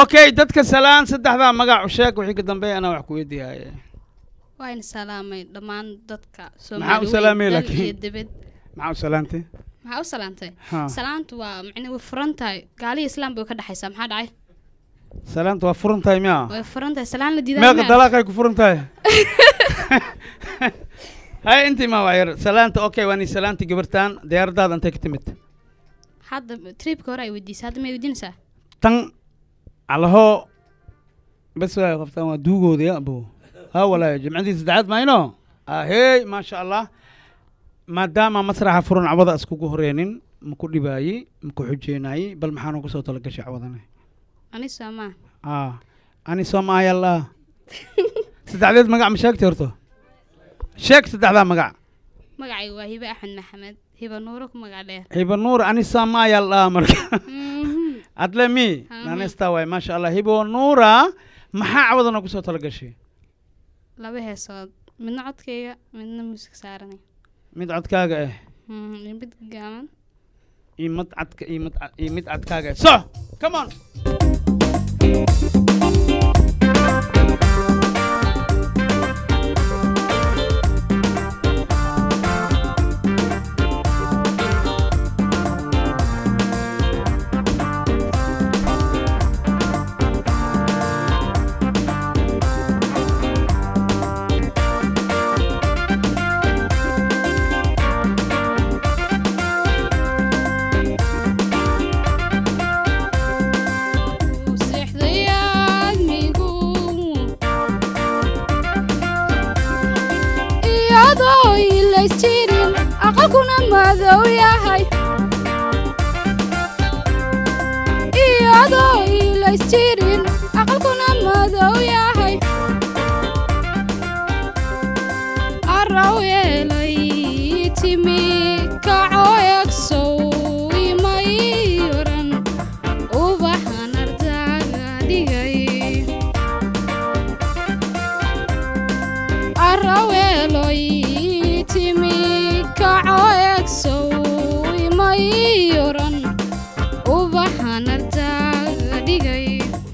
okay dadka salaan saddexdaa magac u sheeg wixii ka dambeeya anaa wax ku weydiiyaye waayna salaamay dhammaan dadka Maxaa u soomaali salaamay weyn, dal laakiin? iyo dibad maxaa u salaantay maxaa u salaantay Ha. salaantu waa macne way furan tahay gaaliya islaam bay ka dhexaysaa maxaa dhacay salaanta waa furan tahay miya way furan tahay salaan la diidaa meeqa dalaaqay ku furan tahay hay intii ma waa yar salaanta okay waa ni salaanti gabartaan diyaaradaada intay ka timid hadda tripka hore ay weydiisay hadda may weydiinaysaa tan alahoo bes waay qabtaan waa duugooda ya abo ha walaayo jimcadii saddexaad mayno ahey maasha allah maadaama masraxa furan cawada iskugu horeenin maku dhibaayi maku xujeenaayi bal maxaa noogu soo talagashay cawadane ani soomaa ah ani soomaayalah saddexdeed magac ma sheegtay horto sheeg saddexdaa magac magacayga waa hibe axmed maxamed hiba nuuro ku magac dheer hiba nuur ani soomaayalah marka Mhm. adle mi Mhm. naanesta waay maasha allah hibo nuura maxaa cawada noogu soo talagashay laba heesood midna codkayga midna muusig saaranay mid codkaaga ah Mhm, iyo mid gaaban iyo mid cadka iyo mid ca- iyo mid cadkaaga ah so come on Uu seexday aadmigu iyadoo ilays jirin aqalkuna madow yahay iyadoo ilays jirin aqalkuna madow yahay araw yeelay timi kaco egsow imay oran ubaxan ardaaga dhigay araweeloy timi kaco egsow imay oran ubaxan ardaaga dhigay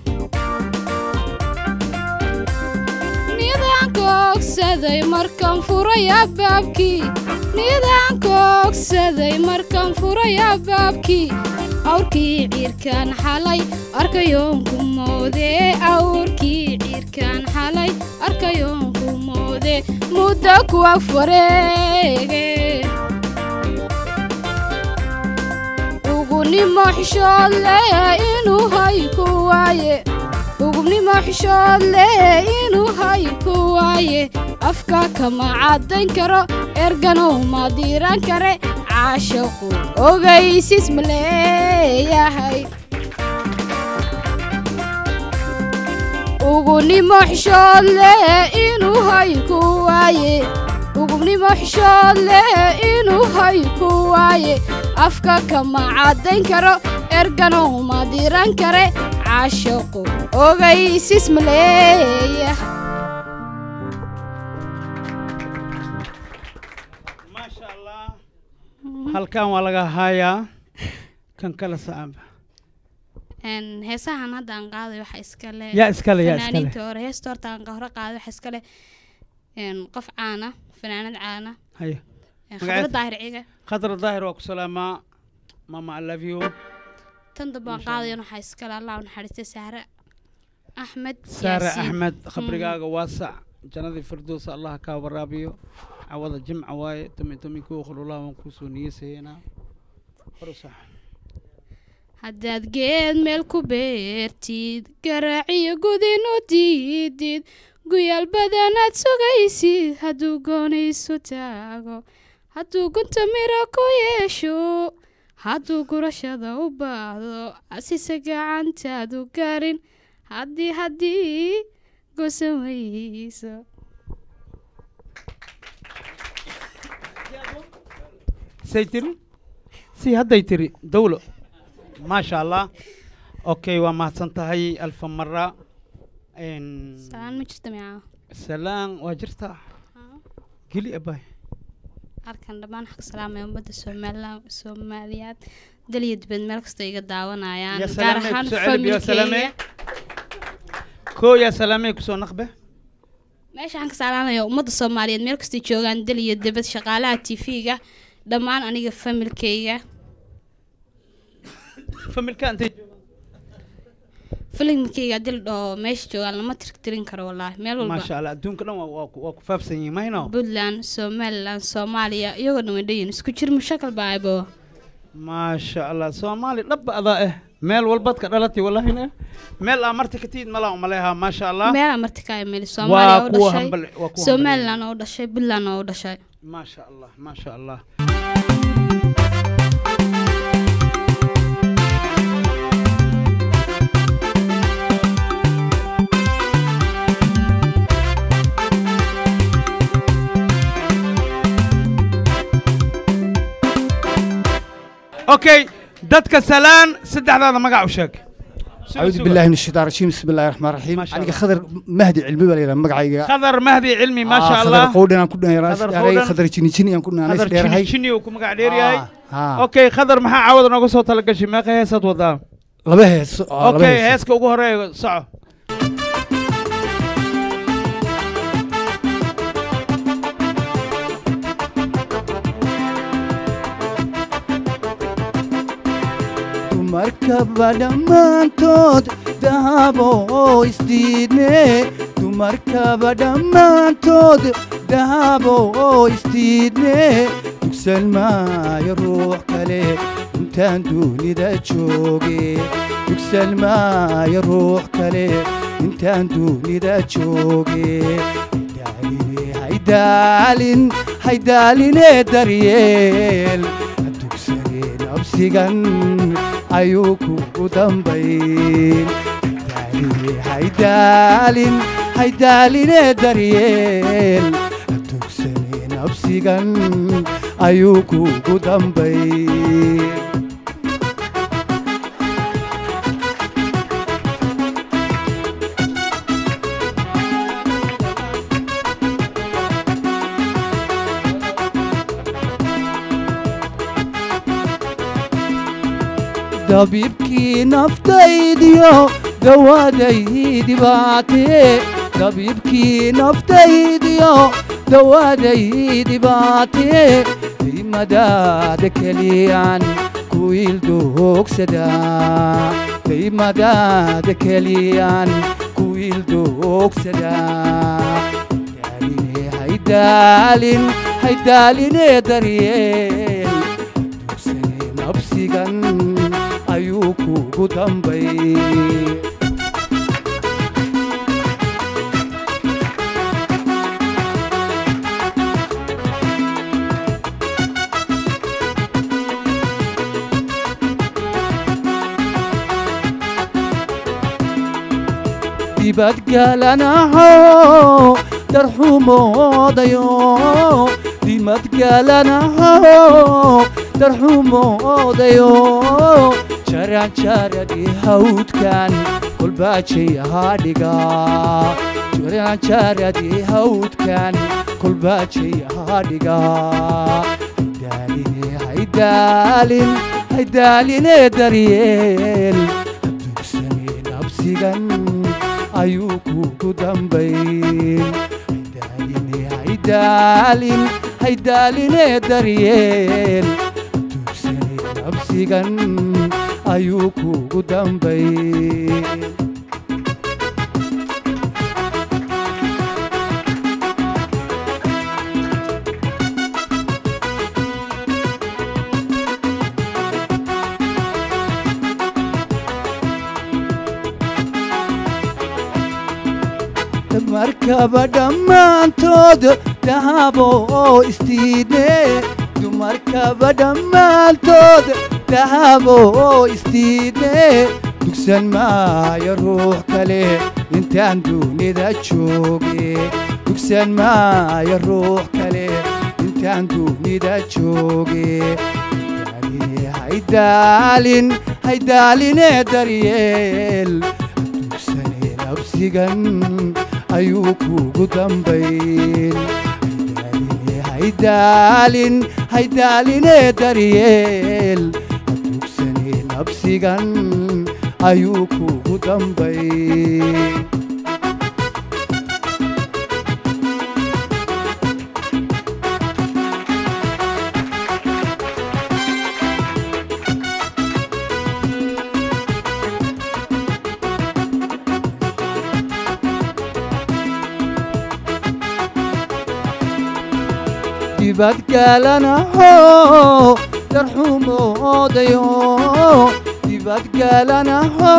nidaanka ogsaday markaan furay abaabkii nidaanka ogsaday markaan furay abaabkii awrkii ciirkaan xalay arkayoonku moode awrkii ciirkaan xalay arkayoonku moode muddo kuwa fareege ugunimo xishood leh inuu hay ku waaye ugunimo xishood leh inuu hay ku waaye afka kama caddayn karo erganow ma diiran kare caashaqu ogaysis ma leeyahay ugunimo xishood leh inuu hay ku waaye ugunimo xishood leh inuu hay ku waaye afka kama caddayn karo erganow ma diran kare caashaqu ogaysis ma leeyahay maasha allah halkan waa laga haayaa kan kala saaba Een, heesahan hadda aan qaaday waxa iskale yaa iskale yaa iskale fanaaniinta hore heesta horta aan hore qaaday waxa iskale een, qof caana fanaanad caana haya een, Magaceed? khadra daahir ciga khadra daahir waa ku salaamaa mama i love you tan dambe aan Masha Allah. qaadayan waxaa iskale allah u naxariistay sahre axmed saare Yaasiin. axmed khabrigaaga waasac jannadii firdowsa allah kaa waraabiyo cawada jimca waaye tumi tumi kuwa khulullah waan kusoo niyesaynaa hor u sax haddaad geed meel ku beertid garaaciyo gudinu diidid guyaal badanaad sugaysid hadduu goonaysu taago hadduu gunta miro ku yeesho hadduu gurashada u baahdo asise gacantaadu garin haddii haddii gosan weyso say tiri si hadday tiri dawlo maasha allah okay waa mahadsan tahay alfa mara Een, salaan ma jirta micaa salaan waa jirtaa geli abay halkan dhammaan waxaa ka salaamaya ummadda somalilan soomaaliyaad dal iyo dibad meel kastoo iga daawanayaan Ya gaar salaamay, ahaan kusoo celi, biyo salaamay. familkeyga koo yaa salaamay kusoo naqbe meesha waxaan ka salaamaya ummadda soomaaliyeed meel kastay joogaan dal iyo debad shaqaalaha tv-ga dhammaan aniga familkayga familka intay filimkayga dil dhoo meesha joogaan lama tirtirin karo wallaahi meel walba maasha allah adduunka dhan waa- waa ku- waa ku faafsan yihiin mahayno puntland somaliland soomaaliya iyagoo dhan way dhayin isku jir mushakal baa aybo maasha allah soomaali dhabba adaa eh meel walbaad ka dhalatay wallahina meel aa marti ka tiid malaa umaleehaa maasha allah meelaa marti ka imeli soomaaliya oo kuwa dhashay hambal- waa kuwa somaliland oo dhashay puntland oo dhashay maasha allah maasha allah okay dadka salaan saddexdaada magac u sheeg Suga, أعوذ suga. بالله من الشيطان الرجيم بسم الله الرحمن الرحيم ما شاء أنا الله. خضر مهدي علمي ولا مقعي khadar mahdi cilmi maasha خضر allah قودنا كنا راس خضر داري قودن. خضر جيني جيني أن كنا ناس khadar دير jini هاي jini uu ku magac dheer yahay ها okay khadar maxaa caawada nooga soo talagashay meeqa heesaad wadaa لبه okay heeska ugu horeeya soco dumarkaba dhammaantood dahabo isdiidne dumarkaba dhammaantood dahabo isdiidne dugsan maayo ruux kale intaan duunida jooge dugsan maayo ruux kale intaan duunida jooge haydaaline haydaalin haydaaline daryeel dugsane nabsigan ayuu kugu dambayn haydaaline haydaalin haydaaline daryeel dugsane nabsigan ayuu kugu dambayn dabiibkii naftaydiyo dawaaday dhibaatee dabiibkii naftaydiyo dawaaday dhibaatee daymadaada keliyaan ku ildogsadaa daymadaada keliyaan ku ildogsadaa haydaaline haydaalin haydaaline daryeel dugsane nabsigan ayuu kugu dambay dibadgalanaho darxumoodayo dimadgalanaho darxumoodayo jaranjaradii hawdkan kolbaajay haadhiga jaranjaradii hawdkan kolbaajay haadhiga haydaaline haydaalin haydaaline daryeel dugsane nabsigan ayuu kugu dambayn haydaaline haydaalin haydaaline daryeel dugsane nabsigan ayuu kugu dambayn dumarkaba dhammaantood dahabo isdiidne dumarkaba dhammaantood dahabo isdiidne dugsan maayo ruux kale intaan duunida jooge dugsan maayo ruux kale intaan duunida jooge haydaaline haydaalin haydaaline daryeel dugsane nabsigan ayuu kugu dambayn haydaaline haydaalin haydaaline daryeel dugsane nabsigan ayuu kugu dambayn dibadgaalanaho darxumoodayo dibadgaalanaho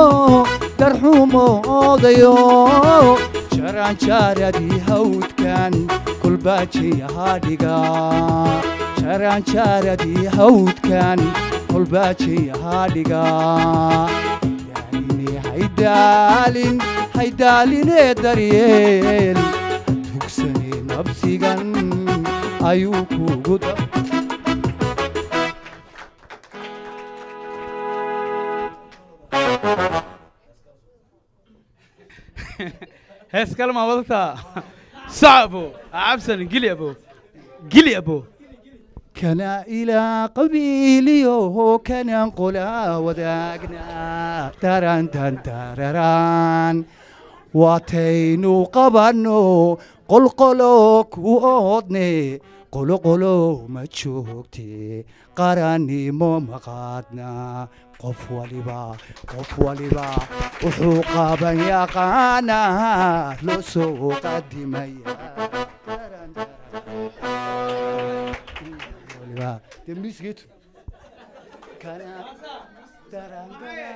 darxumoodayo jaraanjaaradii hawdkan kolbaajiyahaadhiga jaraanjaaradii hawdkan kolbaajiyahaadhiga daaline haydaalin haydaalinee daryeel tugsane nabsigan ayuu kugu da hees kalmaa wadataa sac abo cabsan gili abo gili abo kana ilaa qabiiliyoho kanaan qolaa wadaagnaa darantan dararaan waataynu qabanno qolqolo ku oodne qoloqolo ma joogte qarannimo maqaadna qof waliba qof waliba wuxuu qaban yaqaanaa loo soo qadimaya waliba dee miisgeetu kana daran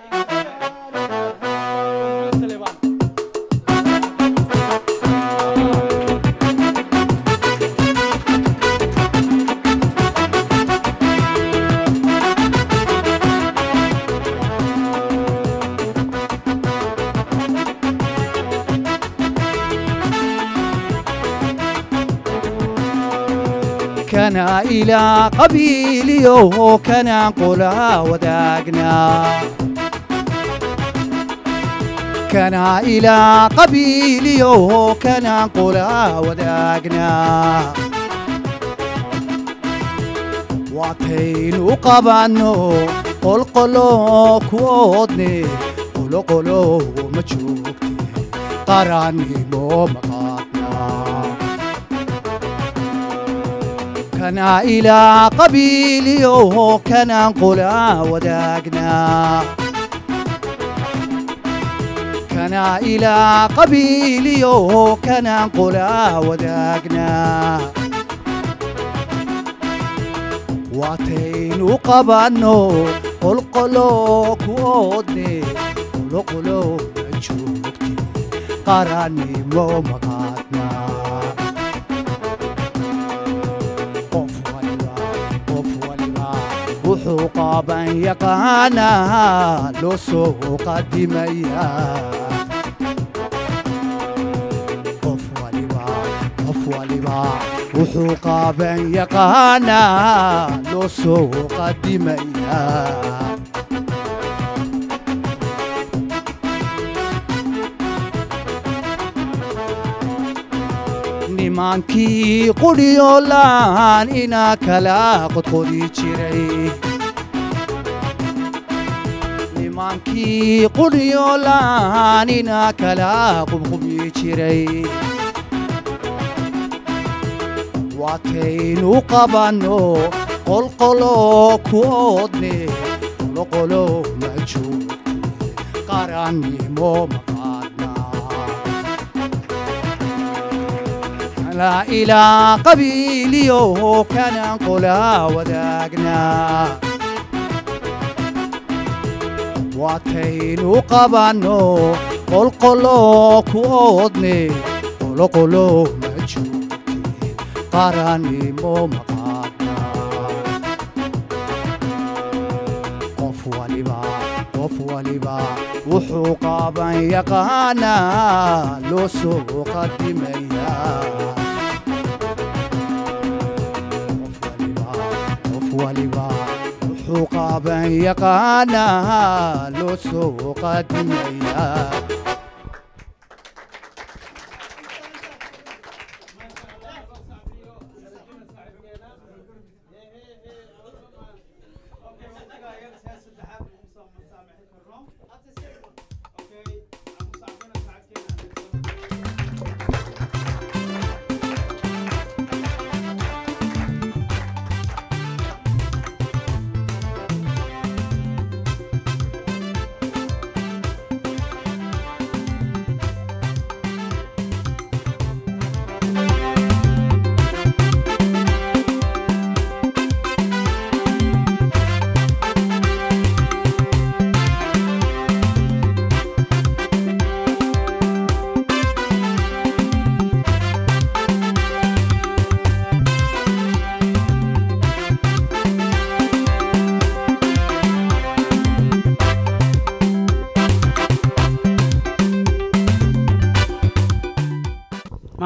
kana ilaa qabiiliyoho kanaan qolaa wadaagnaa kana ilaa qabiiliyoho kanaan qolaa wadaagnaa waataynu qabanno qolqolo ku oodne qoloqolo ma joogte qarannimo maqaadnaa kana ilaa qabiiliyoho kanaan qolaa wadaagnaa kana ilaa qabiiliyoho kanaan qolaa wadaagnaa waataynu qabanno qolqolo ku oodne qoloqolo ma joogte qarannimo maqaadnaa qof waliba qof waliba wuxuu qaaban yaqaanaa loo soo qadimaya qof waliba qof waliba wuxuu qaaban yaqaanaa loo soo qadimaya nimankii qudhiyolaan inaa kala qodqodi jiray nimankii qudhiyolaan inaa kala qubqubi jiray waataynu qabanno qolqolo ku oodne qoloqolo ma joogte qarannimo maqaadnaa la ilaa qabiiliyoho kanaan qolaa wadaagnaa waataynu qabanno qolqolo ku oodne qoloqolo ma joogte qarannimo maqaadnaa qof waliba qof waliba wuxuu qaaban yaqaanaa loo soo qadimaya qof waliba wuxuu qaaban yaqaanaa loo soo qadimaya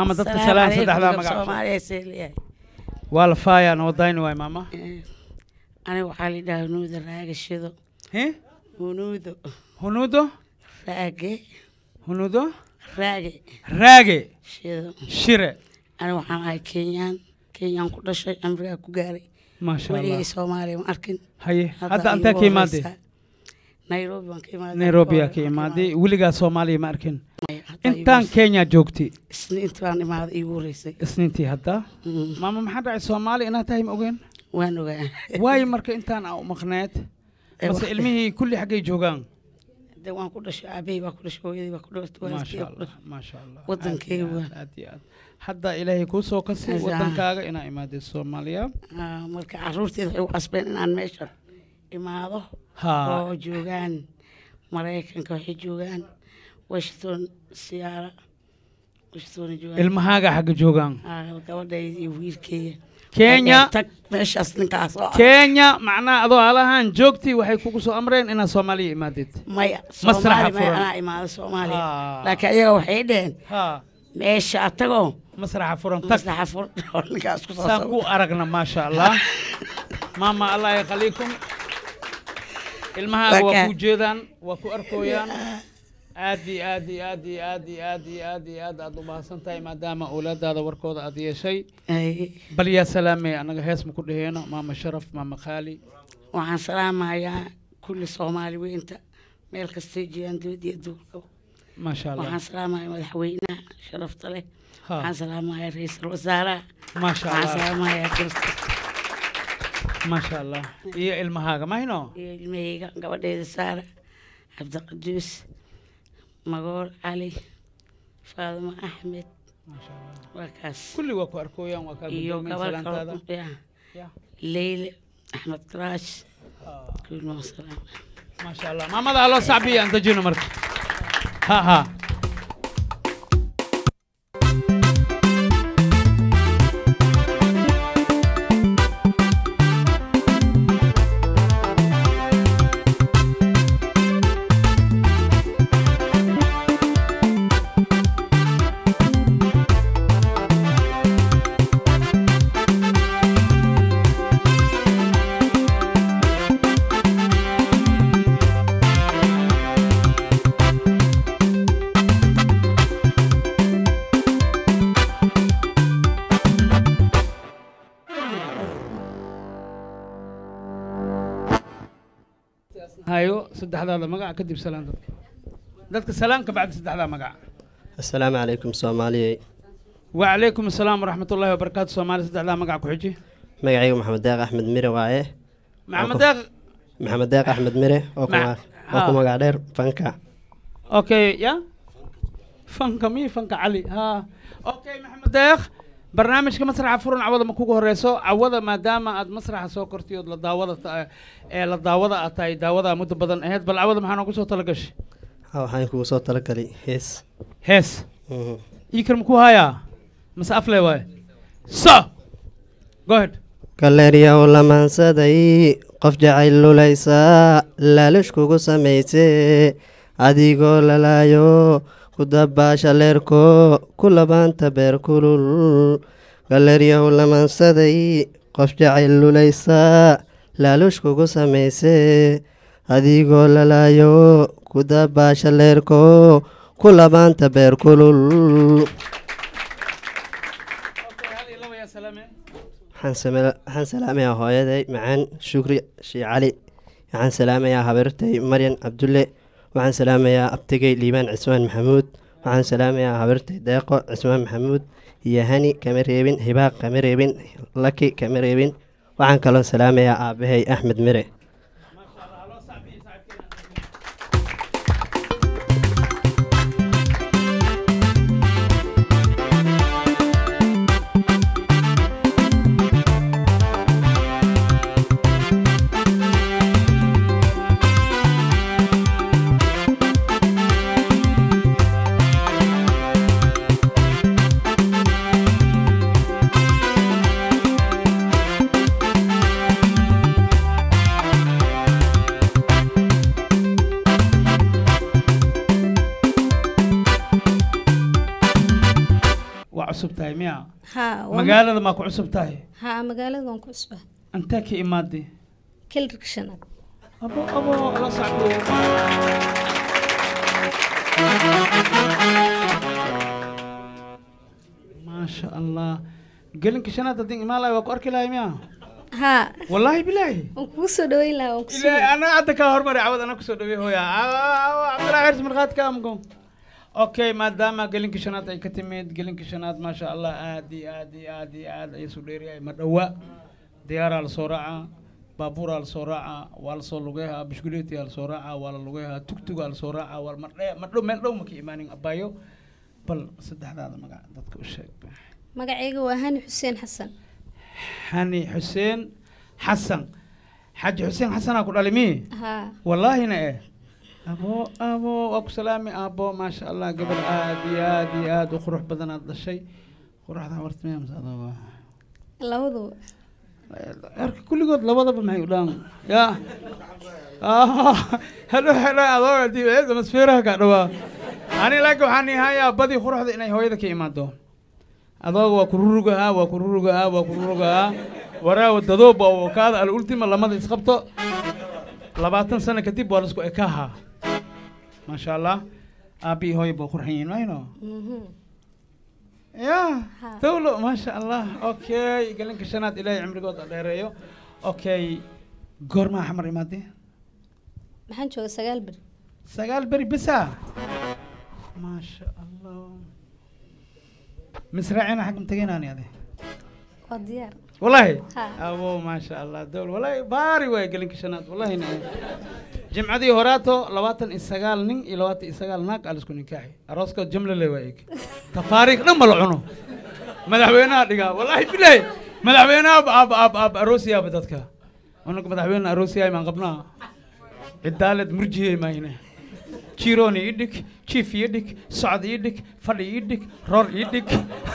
maama dadka salaan saddexdaa magac soomaaliya see leeyahay waa la faayaa noo dayni waay maama aniga waxaa la yidhaha hunuuda raaga shido he hunuudo hunuudo raage hunuudo raage raage shido shire aniga waxaan ahay kenyaan kenyaan ku dhashay cimrigaa ku gaaray maasha allah weligay soomaaliya ma arkin haye Hadda hadda iigu antaa ka imaadee horeysa. nairobi waan ka imaaday nairobiyaa ka imaaday weligaa soomaaliya ma arkin Maya, hadda iigu intaan horeysa. kenya joogtay isniintii baan imaaday iigu horeysay isniintii hadda Mm, maama maxaa dhacay soomaali inaad tahay ma ogeen waan ogaa waayo marka intaan aa u maqneed Eh, mase wax- ilmihii kulli xaggay joogaan de waan ku dhashay aabahey baa ku dhashay hooyadii baa ku dhashay waalidkii maasha baa ku allah dhashay maasha allah Wadankeyga Aad iyo waa. aad, aad iyo aad hadda ilaahay kuu soo kasi Asaa. wadankaaga inaa imaadid soomaaliya Ah, marka caruurteeda waxay u qasbeen inaan meeshan imaado ha oo joogaan maraykanka waxay joogaan washington siyaara washington joogaan ilmahaaga xagga joogaan Ah, gabadhayda iyo wiilkeeya kenya tag meeshaas ninkaas oo ah. kenya macnaha adoo halahaan joogtii waxay kugu soo amreen inaad soomaaliya imaadid maya Masraxa soomaali maya furan. anaa imaado soomaaliya Ah. laakiin ayaga waxay dheheen ha meesha atagoo masraxa furan tag maslaxa fur oo ninkaas ku saan ku aragna maasha allah maama allah yakhaliikum ilmahaaga waa Waka. ku jeedaan waa ku arkooyaan aad iyo aad iyo aad iyo aad iyo aad iyo aad iyo aad aad u mahadsan tahay maadaama awlaadaada warkooda aad yeeshay bal yaa salaamay annaga hees ma ku dhaheeno maama sharaf maama khaali waxaan salaamayaa kulli soomaali weynta meel kastay jiraan dibad iyo duurka maasha allah waxaan salaamayaa madaxweynaha sharafta leh Ha. waxaan salaamayaa ra-iisul wasaaraha maasha waxaan allah salaamayaa kirsta maasha allah iyo ilmahaaga mahino iyo ilmahayga gabadheeda saara cabdiqaduus magool cali faadimo axmed waa kaas kulli waa ku arkooyaan waa kaa iyo guddoomiyey gabar salaantaada kale ya Ya. leyle axmed karaash kulli waan salaam maasha allah maamada haloo sacbiya aan dejino marka ha ha hayo saddexdaada magac kadib salaan dadka dadka salaan ka bacdi saddexdaa magac asalaamu calaykum soomaaliyey وعليكم السلام ورحمة الله وبركاته سومالي سدح لا مقع كحجي magacaygu maxamed deeq axmed mire waaye محمد داغ maxamed deeq axmed mire oo ku Ma- ma- oo ku ha. magac dheer fanka اوكي يا فنك مي فنك علي ها اوكي محمد داغ برنامجka masraxa furan cawada ma kugu horeyso cawada maadaama aad masraxa soo kortay ood la daawada ta- ee la daawada aad tahay daawada muddo badan ahayd bal cawada maxaa noogu soo talagashay ha waxaan kugu soo talagalay hees hees Mhm. iikar maku hayaa mase afle waaye so go ahead galleeryaw lamaansaday qof jacayl lulaysaa laalish kugu samaysee adigoo lalaayo ku dabaasha leerko ku labaanta beer kulul galleeryaw lamaansaday qof jacayl lulaysaa laalish kugu samaysee adigoo lalaayo ku dabaasha leerko ku labaanta beer kulul waxaan same- waxaan salaamayaa hooyaday macaan shukri shii cali waxaan salaamayaa habartay maryan cabdulle waxaan salaamayaa abtigay liibaan cismaan maxamuud waxaan salaamayaa habartay deeqo cismaan maxamuud iyo hani kama reebin hibaaq kama reebin laki kama reebin waxaan kaloo salaamayaa aabahay axmed mire Thank cusub tahay miya haa waa- magaalada maa ku cusub tahay haa magaalada waan ku cusbaa intee ka imaadee kelirka shanaad abo abo la socdo maasha allah gelinka shanaad haddii imaan lahay waa ku arki lahay miya haa wallaahi bilaahi waan kugu soo dhaweyn lahaa waan ilaahi kusoo ana hadda kaa hormari cawad ana kusoo dhawey hooya cabdillah xers markhaati ka amko okay maadaama gelinka shanaad ay ka timid gelinka shanaad maasha allah aad iyo aad iyo aad iyo aad ay isu dheeryahay ma dhowa diyaaraa lasoo raacaa baabuuraa lasoo raacaa waa lasoo lugeehaa bishkuleetiyaa lasoo raacaa waa la lugeehaa tugtugaa lasoo raacaa waa madhe madhow meel dhow maka imaanin abayo bal saddexdaada magac dadka u sheeg magacayga waa hani xuseen xasan xani xuseen xasan xaji xuseen xasanaa ku dhali mii haa wallaahina eh abo abo waa ku salaami abo maasha allah gabar aad iyo aad iyo aad u qurux badan aad dhashay quruxda horta miyaa mase adoo labaduba erka kulligood labadaba maxay u dhaan ya hadhow hadhow adoo hadii atmosfeeraha kaa dhawaa ani laakiin waxaan ihayaa badii quruxda inay hooyada ka imaado adooga waa kururugahaa waa kururugahaa waa kururugahaa waraawa dadooba oo kaada al ultima lamada isqabto labaatan sano kadib waa laisku ekaahaa maasha allah aabbii hooya baa qurxan yihiin mayno Mhm. ya Ha. dawlo maasha allah okay galinka shanaad ilaahay cimrigooda dheereeyo okay goormaa xamar imaadee maxaan jooga sagaal beri sagaal beri bisa maasha allah misraacina xag matageenaani ade waa diyaar والله ها. ابو ما شاء الله دول والله باري واي قلن كشنات والله إنه. جمعدي هوراتو لواتن إسقال نين إلوات إسقال ناك على سكون نكاحي أروسكو جملة لوايك تفاريق نم العنو مدحوينا دقا والله بالله مدحوينا أب أب أب أب أروسيا بدتك أنك مدحوينا أروسيا من قبلنا الدالة مرجية ما هنا شيروني يدك شيف يدك سعد يدك فلي يدك رور يدك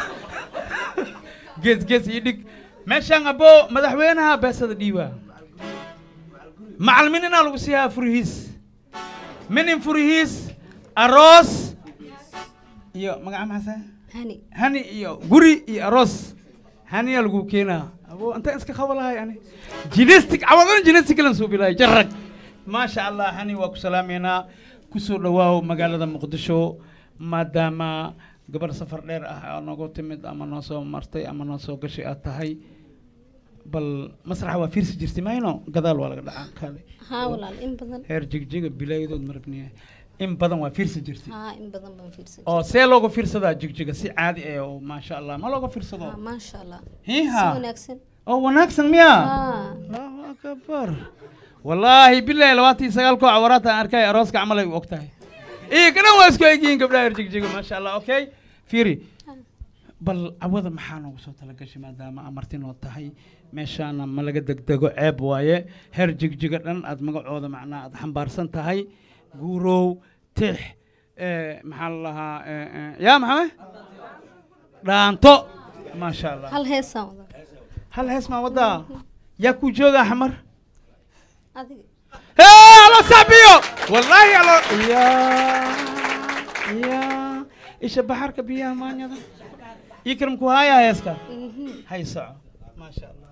gees gees ii dhig meeshaan abo madaxweynaha beesada dhiiba macalimininaa lagu siiyaa furihiis minin furihiis aroos iyo magaca maxaase hani hani iyo guri iyo aroos haniyaa lagu keenaa abo intaan iska qabo lahay ani jinestic cawadana jinestic lan soo bilaay jarag maasha allah hani waa ku salaameynaa kusoo dhawaaw magaalada muqdisho maadaama gabar safar dheer ah oo noogu timid ama noo soo martay ama noo soo gashay aad tahay bal masraxa waa fiirsi jirtay mayno gadaal waa laga dhacaa kale haa walaal in badan heer jigjiga bilaayadood marabniya in badan waa fiirsi jirtay haa in badan baan fiirsan oo see looga fiirsadaa jigjiga si caadi ah oo maasha allah ma looga fiirsado haa maasha allah hiiha si wanaagsan oo wanaagsan miyaa haa allahu akbar wallaahi bilaahi labaatan iyo sagaal koox waraata aan arkay arooska camal ay u og tahay iyo kadhan waa isku egyihiin gabdhaha reer jigjiga maasha allah okay fiiri bal cawada maxaa noogu soo talagashay maadaama amarti noo tahay meeshaana ma laga degdego ceeb waaye heer jigjiga dhan aad magacooda macnaa aad xambaarsan tahay guurow tix eh, maxaa la lahaa eh, eh, yaa maxame dhaanto maasha allah hal heesaan wada hal hees maa wadaa yaa ku joogaa xamar adiga Hey, alo sabiyo wallahi alo ya ya isha baxarka biyaha maanyada ikram ku haya heeska Mhm. hay soco maasha allah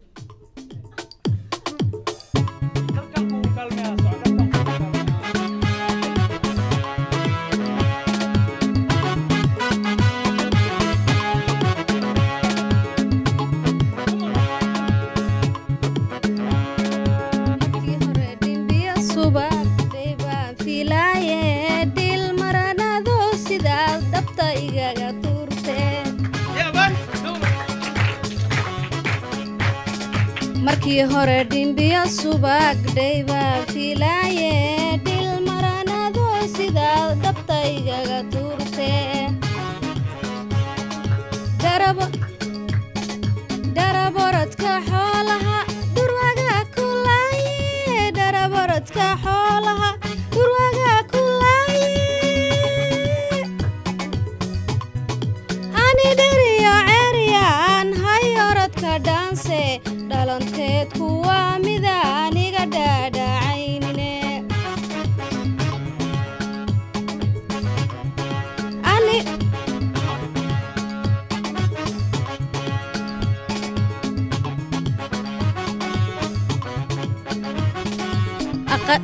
Halkan kugu kaalmeeyaa, soco, halkan kugu kaalmeeyaa. markii hore dhimbiyo subagday baan filaaye dhil maranado sidaad dhabta igaga tuurteen Yeah, bye. No. markii hore dhimbiyo subagday baan filaaye dhil maranado sidaad dhabta igaga tuurteen darabo dharaborodka xoolaha dhurwaga kulaaye dharaborodka xoolaha dhurwaga kulaaye ani dheriyo ceryaan hay orodka dhaanse dhalanteed kuwa mida aniga dhaadhacaynine ani Aqa-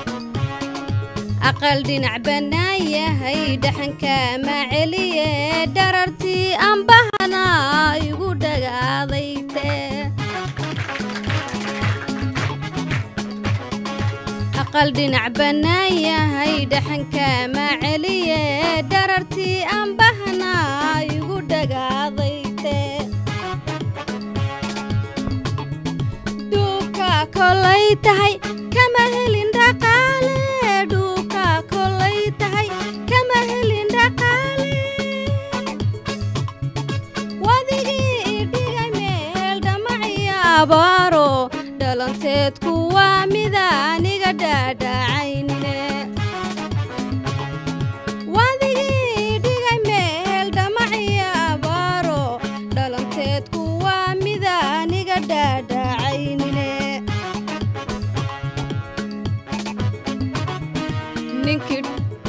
aqal dhinac bannaan yahay dhaxanka ma celiye dharartii ambahana igu dhagaadayte aqal dhinac bannaan yahay dhaxanka ma celiye dharartii ambahana igu dhagaadayte dhuuka kolay tahay kama helin dhaqaale dhuuka kolay tahay kama helin dhaqaale wadigii idhigay meel dhamaciya abaaro dhalanteedku waa mida aniga dhaadhacaynine wadigii idhigay meel dhamaciya abaaro dhalanteedku waa mida aniga dhaadhacaynine ninkii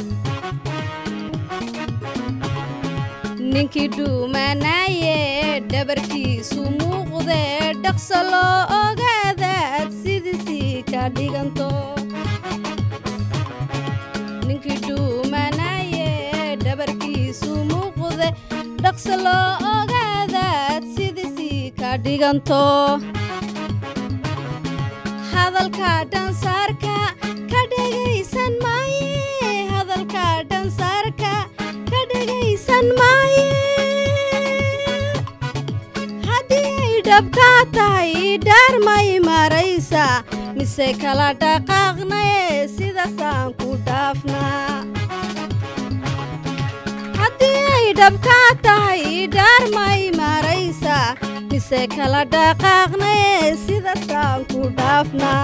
ninkii dhuumanaaye dhabarkiisu muuqde dhaqso loo ogaadaad sidiisii ka dhiganto ninkii dhuumanaaye dhabarkiisu muuqde dhaqso loo ogaadaad sidiisii ka dhiganto hadalka dhansaarka ka dhegaysan maaye hadalka dhansaarka ka dhegaysan maaye haddii ay dhabkaa tahay dhaar may maraysa mise kala dhaqaaqnaye sidaasaan ku dhaafnaa haddii ay dhabkaa tahay dhaar may maraysa mise kala dhaqaaqnaye sidaasaan ku dhaafnaa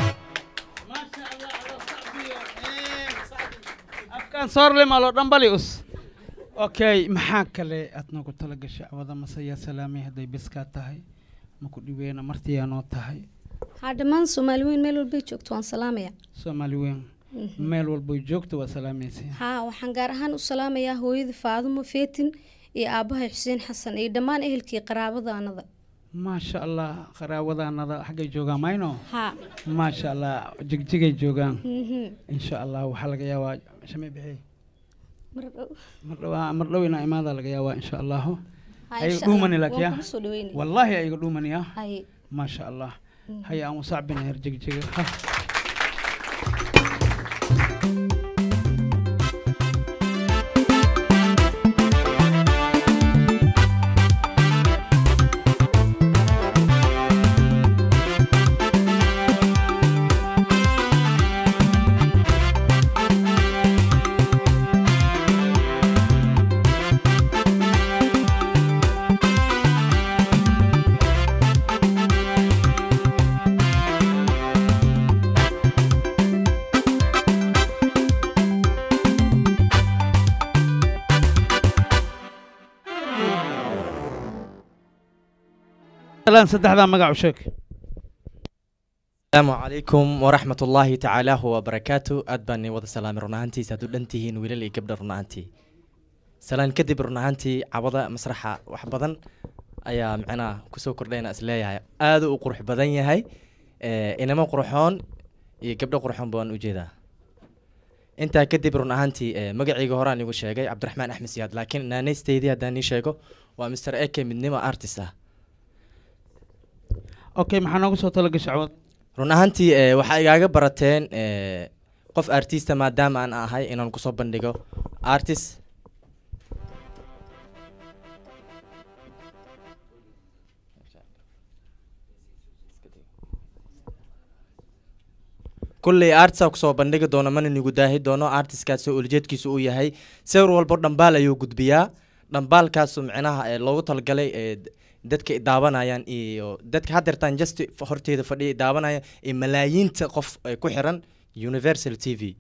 afkaan soorle malo dhambali us okay maxaa kale aad noogu tala gashay cawada mase yaa salaamay hadday biskaa tahay maku dhiweena martiyaa noo tahay haa dhammaan soomaali weyn meel walbay joogto waan salaamaya soomaali weyn meel walboy joogto waa salaamaysa haa waxaan gaar ahaan u salaamayaa hooyada faadumo feetin iyo aabbahay xuseen xasan iyo dhammaan ehelkii qaraabadaanada maasha allah qaraawadanada xaggay joogaan mayno haa maasha allah jigjigay joogaan Mhm. insha allah waxaa laga yaabaa shamay bixi mar dhow mar dhowaa mar dhow inaa imaada laga yaabaa insha allahu Haa, ayaga insha Allah. dhuumani Waan laakiya kugu soo dhaweynaya. wallaahi ayaga dhuumaniya Haye. maasha allah Mhm. haya aan usacbina her jigjiga ha salaan saddexdaa magac u sheeg asalaamu calaykum waraxmat ullaahi tacaala wabarakaatu aad baan nii wada salaamay run ahaantiis hadduu dhan tihiin wiilal iyo gabdha run ahaantii salaan kadib run ahaantii cabada masraxa wax badan ayaa micnaha kusoo kordhayna is leeyahay aada u qurux badan yahay Eh, inamo qurxoon iyo gabdho qurxoon baan ujeedaa intaa kadib run ahaantii eh, magacayga horaan igu sheegay cabdiraxmaan axmed siyaad laakiin naanaysteydii haddaan nii sheego waa mr eke midnimo artist ah okay maxaa noogu soo tala gashay cawada run ahaantii eh, waxaa igaaga barateen eh, qof artista maadaama aan ahay inaan kusoo bandhigo artist kulley artisa kusoo bandhigi doono mana nigu daahi doono artistkaasoo ulijeedkiisu uu yahay sawir walbo dhambaal ayuu gudbiyaa dhambaalkaasu micnaha ee loogu talagalay ee d- dadka i daawanayaan iyo dadka haddeertaan just horteeda fadhiya i daawanaya iyo malaayiinta qof ay ku xiran universal t v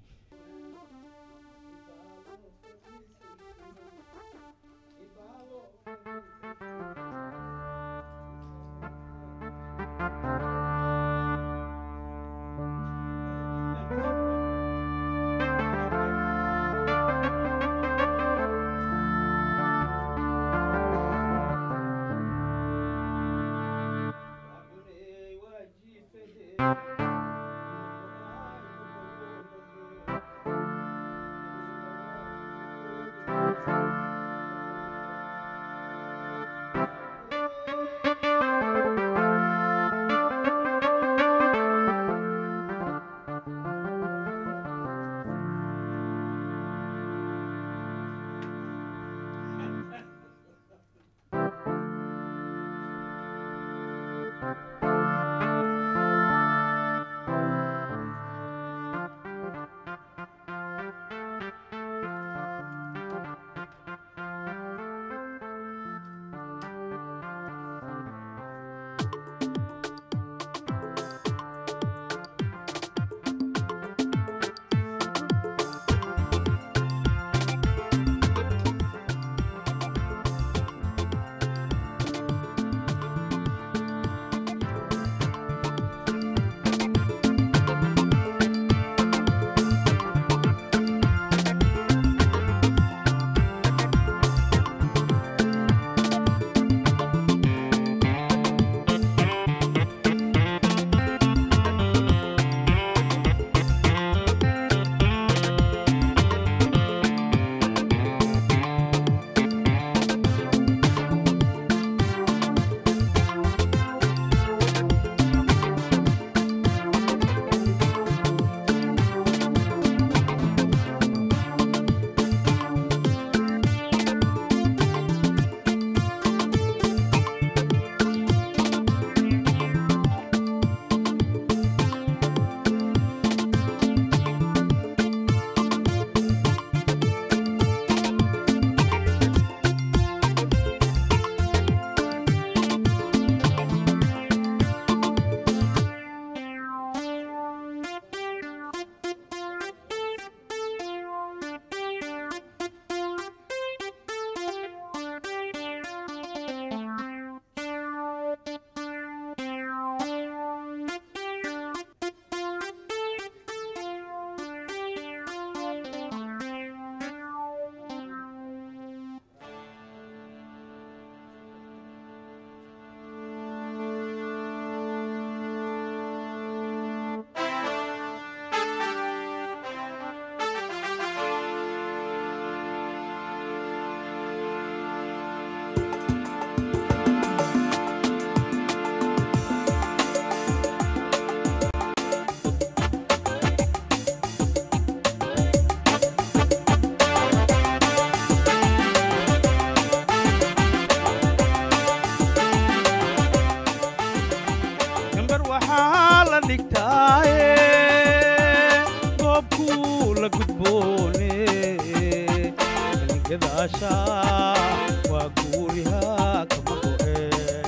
gadaasha waa guuriha kama go'e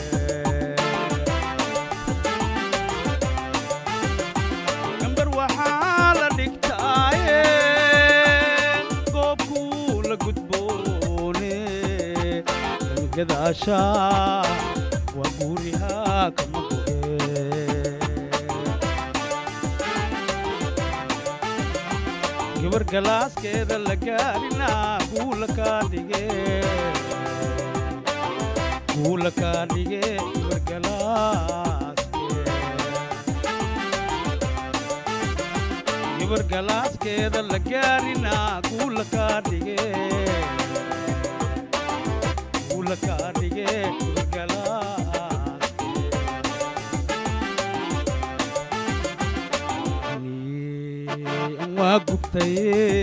gambar waxaa la dhigtaaye goobkuu la gudboone gadaasha waa guuriha kama go'e gabar galaaskeeda la gaarina guula kaa dhige guula kaa dhige gabar galaaske gabar galaaskeeda la gaarina guula kaa dhige guula kaa dhige gabar galaaske waa gubtaye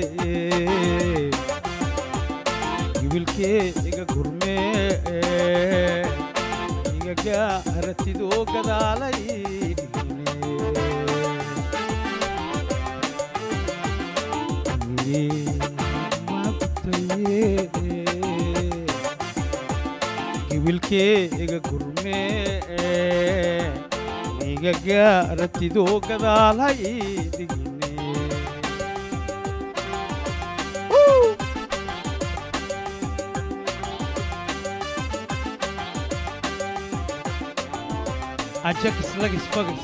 gibilkee iga gurmee iga gaaratidoo gadaalay waa gubtaye gibilkee iga gurmee iga gaaratidoo gadaalay dhigine ajakis lagis fagis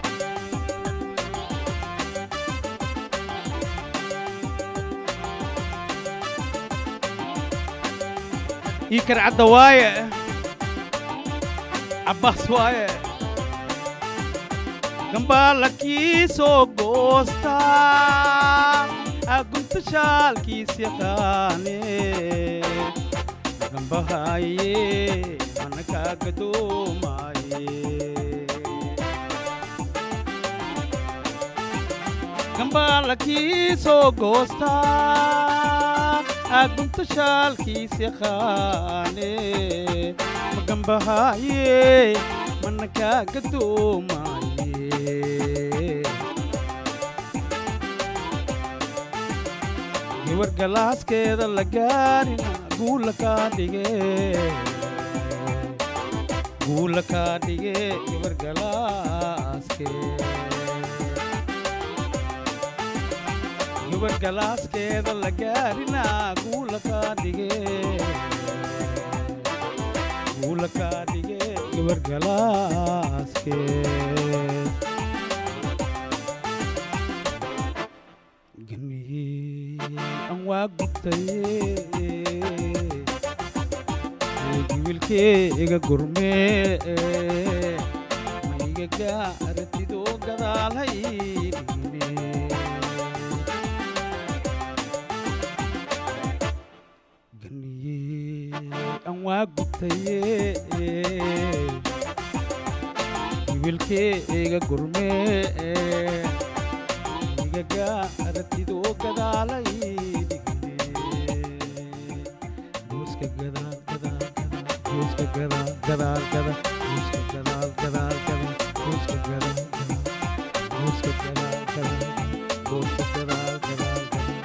ii karcadda waaye cabbaas waaye gambaala kii soo goosta agunta shaalkiis yaqaane gambahaye mana kaa gadoomaye gambaala kii soo goosta agunta shaalkiis yaqaane magambahaye mana kaa gadoomaye gabar galaaskeeda la gaarina guula kaa dhige guula kaa dhige gabar galaaske gabar galaaskeeda la gaarina guula kaa dhige guula kaa dhige gabar galaaske an waa gubtaye gibilkee iga gurmee ma iga gaaratidoo gadaalhay dhigine an waa gubtaye gibilkee iga gurmee iga gaaratidoo gadaalay gooska gadaal gadaal gadaal gooska gadaal gadaal gadaal gooska gadaal gadaal gadaal gooska gadaal gadaal gooska gadaal gadaal gooska gadaal gadaal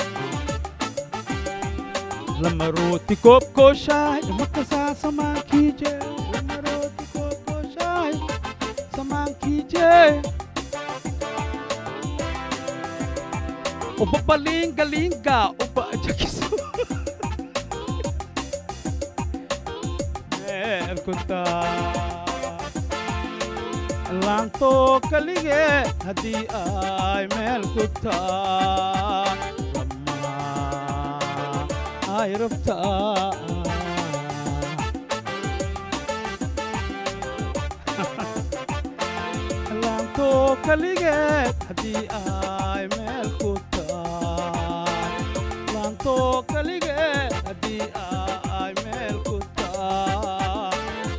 lama rooti koob kooshaay makasaa samaankiije lama rooti koob kooshaay samaankiije uba balinga linga uba jakiso meelkuta laanto kalige haddii ay meel ku taa lama ay rabtaa laanto kaligeed haddii ay meel ku taay laanto kaligeed haddii ay meel ku taay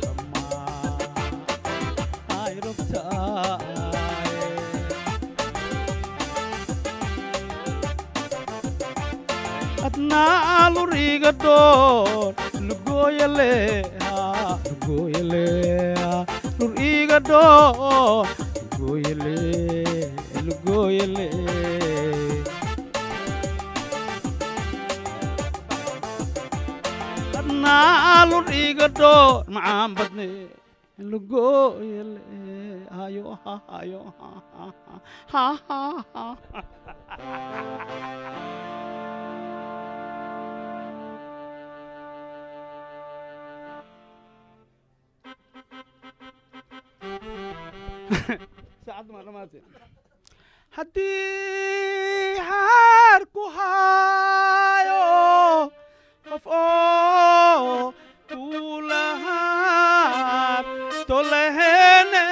lama ay rabtaay adnaa luriga dhoon lugooyale lugooyale lur iga dhoon lugooyale lugooyale naalun iga dhoor macaan badne lugooyele hayo ha hayo ha ha ha ha ha saacadda ma dhamaatay haddii haar ku haayo qof oo kulahaab tolehene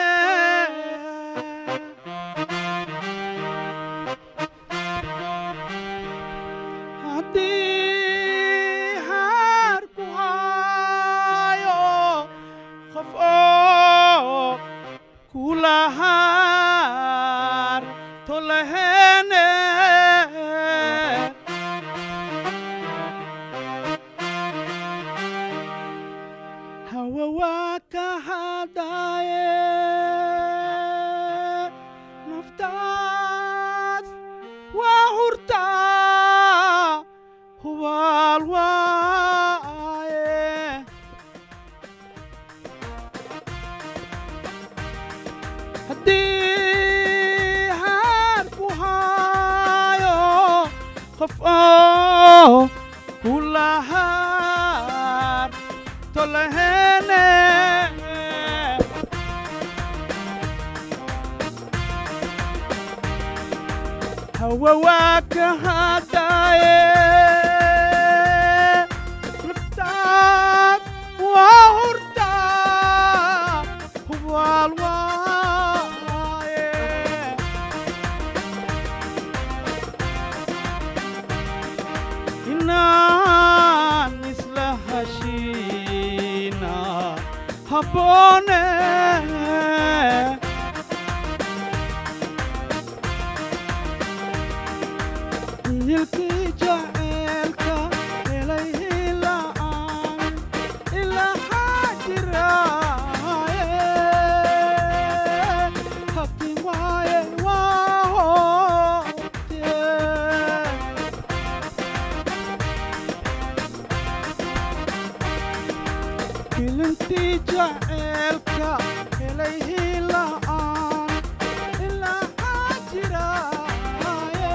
haddii haar ku haayo qof oo kulahaar tolehene hawa waa ka hadaaye naftaas waa hurtaa hubaal waaye haddii haar ku haayo qof oo kulahaar tolehene hawa waa ka hadaaye naftaad waa hurtaa hubaal waaye inaan isla heshiina habboone hilkii jaceelka helay hila'aan ilahaa jiraaye habki waaye waa hoobtee filintii jaceelka helay hila'aan ilahaa jiraaye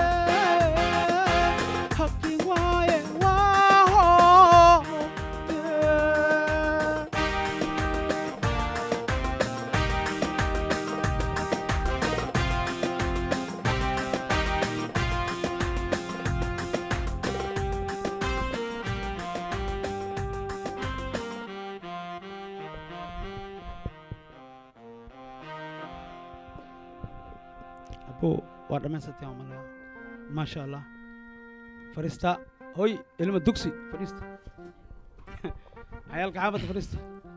habki waaye waa hoobtee abo waa dhammaysateen waa malaa maasha allah fariista hoy ilma dugsi fariista cayaalka xaafadda fariista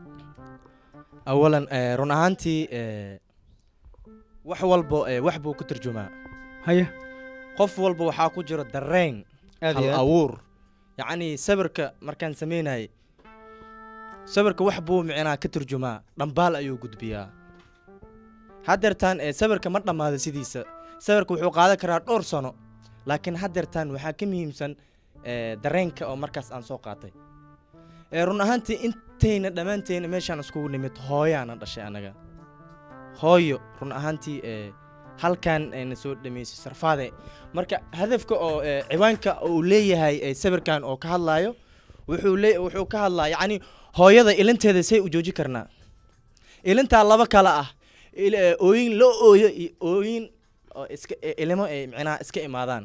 awalan eh, run ahaantii eh, wax walbo eh, wax buu ku tarjumaa haya qof walba waxaa ku jira dareen Aad hal iyo aad. abuur yacni sawirka markaan samaynayay sawirka wax buu micnaa ka turjumaa dhambaal ayuu gudbiyaa haddeertaan eh, sawirka ma dhammaada sidiisa sawirka wuxuu qaadan karaa dhowr sano laakiin haddeertaan waxaa ka muhiimsan eh, dareenka oo markaas aan soo qaatay Eh, run ahaantii intayna dhammaantayna meeshaan iskugu nimid hooyaana dhashay anaga hooyo run ahaantii eh, halkan ayna soo dhameysay sarfaade marka hadafka oo eh, ciwaanka uu leeyahay eh, sawirkan oo ka hadlaayo wuxuu le wuxuu ka hadlaa yacni hooyada ilinteeda say u jooji karnaa ilintaa laba kale ah il- eh, ooyin loo ooyo iyo ooyin oo iska eh, ilimo ay micnaha iska imaadaan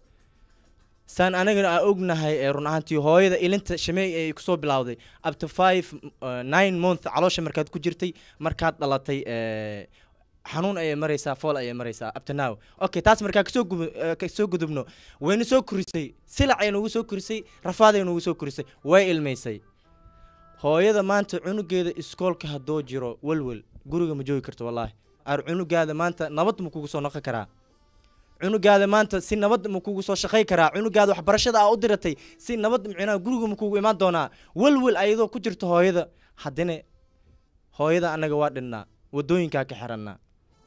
saan anagana aan ognahay ee run ahaantii hooyada ilinta shameey ay kusoo bilowday up to five uh, nine month caloosha markaad ku jirtay markaad dhalatay eh, xanuun ayay maraysaa fool ayay maraysaa up to now okay taas markaa kasoo gubu- eh, kasoo gudubno wayna soo korisay silac ay nagu soo korisay rafaad ay nagu soo korisay way ilmaysay hooyada maanta cunugeeda iskoolka haddoo jiro welwel guriga ma joogi karto wallaahi ar cunugaada maanta nabad ma kugu soo noqon karaa cunugaada maanta si nabad ma kugu soo shaqay karaa cunugaada waxbarashada aa u diratay si nabad micnaha guriga ma kugu imaan doonaa welwel ayadoo ku jirto hooyada haddana hooyada annaga waa dhinnaa waddooyinkaa ka xirannaa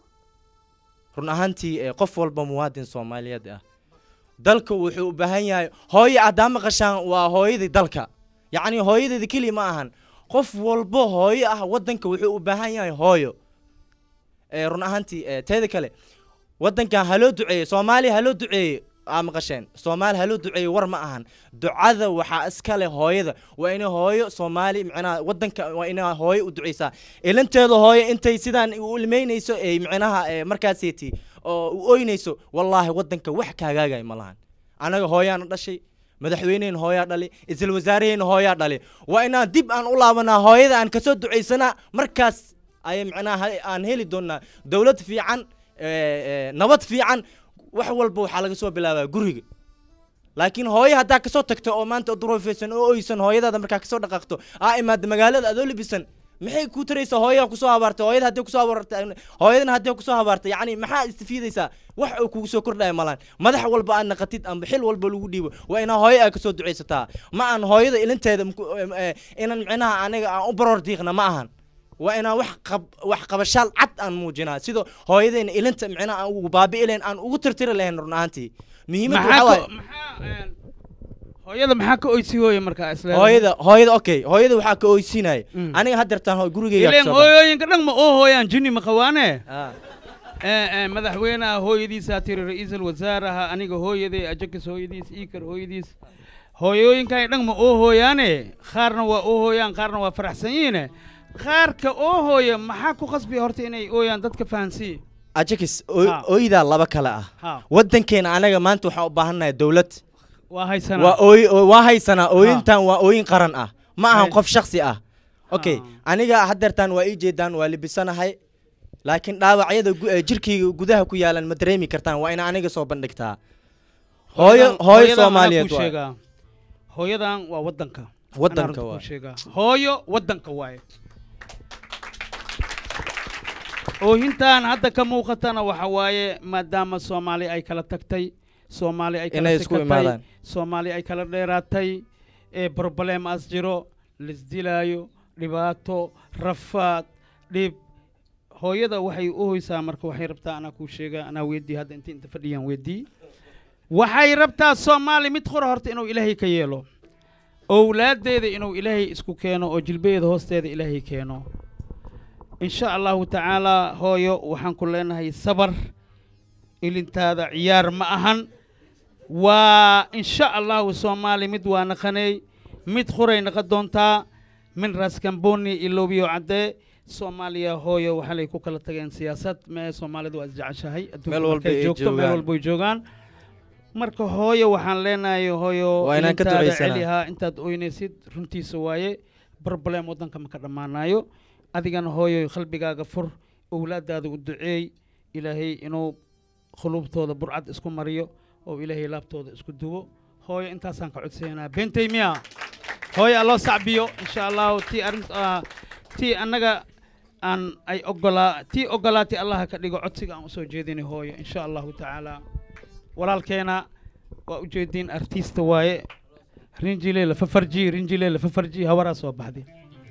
run ahaantii eh, qof walba muwaadin soomaaliyeed ah dalka wuxuu u baahan yahay hooyo haddaa maqashaan waa hooyadii dalka yacni hooyadeeda keliya ma ahan qof walbo hooyo ah waddanka wuxuu u baahan yahay hooyo ee run ahaantii ee, teeda kale waddankan haloo duceeye soomaaliya haloo duceeye aa maqasheen soomaali haloo duceeye war ma ahan ducada waxaa iska leh hooyada waa inay hooyo soomaali micnaha waddanka waa inay hooyo u duceysaa ilanteeda hooyo intay sidaan u ilmeynayso ee micnaha ee markaaseeti oo u oynayso wallaahi waddanka wax kaagaagay ma lahan anaga hooyaana dhashay madaxweyneheen hooyaa dhali isla wasaaraheen hooyaa dhali waa inaan dib aan u laabanaa hooyada aan kasoo ducaysanaa markaas ay micnaha aan heli doonaa dowlad fiican ee, ee, nabad fiican wax walba waxaa laga soo bilaabaa guriga laakiin hooyo haddaa kasoo tagto oo maanta duroofeysan oo oysan hooyadaada markaa kasoo dhaqaaqto aa imaada magaalada adoo libisan maxay kuu taraysaa hooyaa kusoo habaartay hooyada haddii kusoo habaartay hooyadana haddii kusoo habaartay yacni maxaa istifiidaysaa wax uu kugu soo kordhaya malaan madax walba aad naqatid amba xil walba lagu dhiibo waa inaa hooyo aad kasoo ducaysataa ma aan hooyada ilinteeda mku- em, eh, inaan micnaha aniga aan u baroor diiqna ma ahan waa inaan wax qab wax qabashaal cad aan muujinaa sida hooyadeena ilinta micnaha aan ugu baabi'i lahayn aan ugu tirtiri lahayn run ahaantii muhiimadda maxaa waxaa waaye ka- maxaa een, hooyada maxaa ka oysi hooye markaa isla hooyada hooyada okay hooyada waxaa ka oysinaya aniga haddeertaan ho- gurigeyga ileen kasoo baxay. hooyooyinka dhan ma oo hooyaan jini ma qawaane Ah. ee ee madaxweynaha hooyadiisaa tiri ra-iisul wasaaraha aniga hooyaday ajakis hooyadiis iikar hooyadiis hooyooyinkan dhan ma oo hooyaane qaarna waa oo hooyaan qaarna waa faraxsan yihiine qaarka oo hooya maxaa ku qasbi horta inay ooyaan dadka fahansiiye ajakis Ha. oydaa laba kale ah Ha. waddankeena anaga maanta waxaan u baahannahay dowlad waa haysanaa waa ooy oo- waa haysanaa ooyintan waa ooyin qaran ah ma ahan Hay- qof shaksi ah okay aniga haddeertaan waa ii jeedaan waa libisanahay laakiin dhaawacyada gu- eh, jirkayga gudaha ku yaalan ma dareemi kartaan waa ina aniga soo bandhigtaa hooyo Hooyadan- hooyo hooyadan anaa soomaaliyeed kuu waay. sheegaa. hooyadan waa waddanka Waddanka Anaa runta kuu waay. sheegaa. hooyo waddanka waaye oohintan hadda ka muuqatana waxa waaye maadaama soomaali ay kala tagtay soomaali ay kala Inay isku sikatay, imaadaan. soomaali ay kala dheeraatay ee problem as jiro lisdilaayo dhibaato rafaad dhib hooyada waxay u hoysaa marka waxay rabtaa anaa kuu sheegaa anaa weydii hadda inta inta fadhiyaan weydii waxay rabtaa soomaali mid qura horta inuu ilaahay ka yeelo owlaadeeda inuu ilaahay isku keeno oo jilbadeeda hoosteeda ilaahay keeno in sha allahu tacaalaa hooyo waxaan ku leenahay sabar ilintaada ciyaar ma ahan waa in sha allahu soomaali mid waa naqanay mid quray naqa doontaa min raskamboni ilowbiyo caddee soomaaliya hooyo waxaa lay ku kala tageen siyaasad mee soomaalidu waa isjeceshahay adduunka Meel walba markay ay joogto meel joogaan. walba ay joogaan marka hooyo waxaan leenahay hooyo Waa inaan ka ilintaada ducaysanaa. celihaa intaad oynaysid runtiisa waaye problem waddanka ma ka dhammaanayo adigana hooyo qalbigaaga fur owlaadaada u duceey ilaahay inuu qulubtooda burcad isku mariyo oo ilaahay laabtooda isku duwo hooyo intaasaan ka codsaynaa beentay miya hooyo alloo sacbiyo insha allahu tii arint ah, tii annaga aan ay ogolaa tii ogolaatay allaha ka dhigo codsiga aan usoo jeedinay hooyo insha allahu tacaala walaalkeena waa ujeediin artista waaye rinjile lafafarji rinjile lafafarji hawaraa soo baxday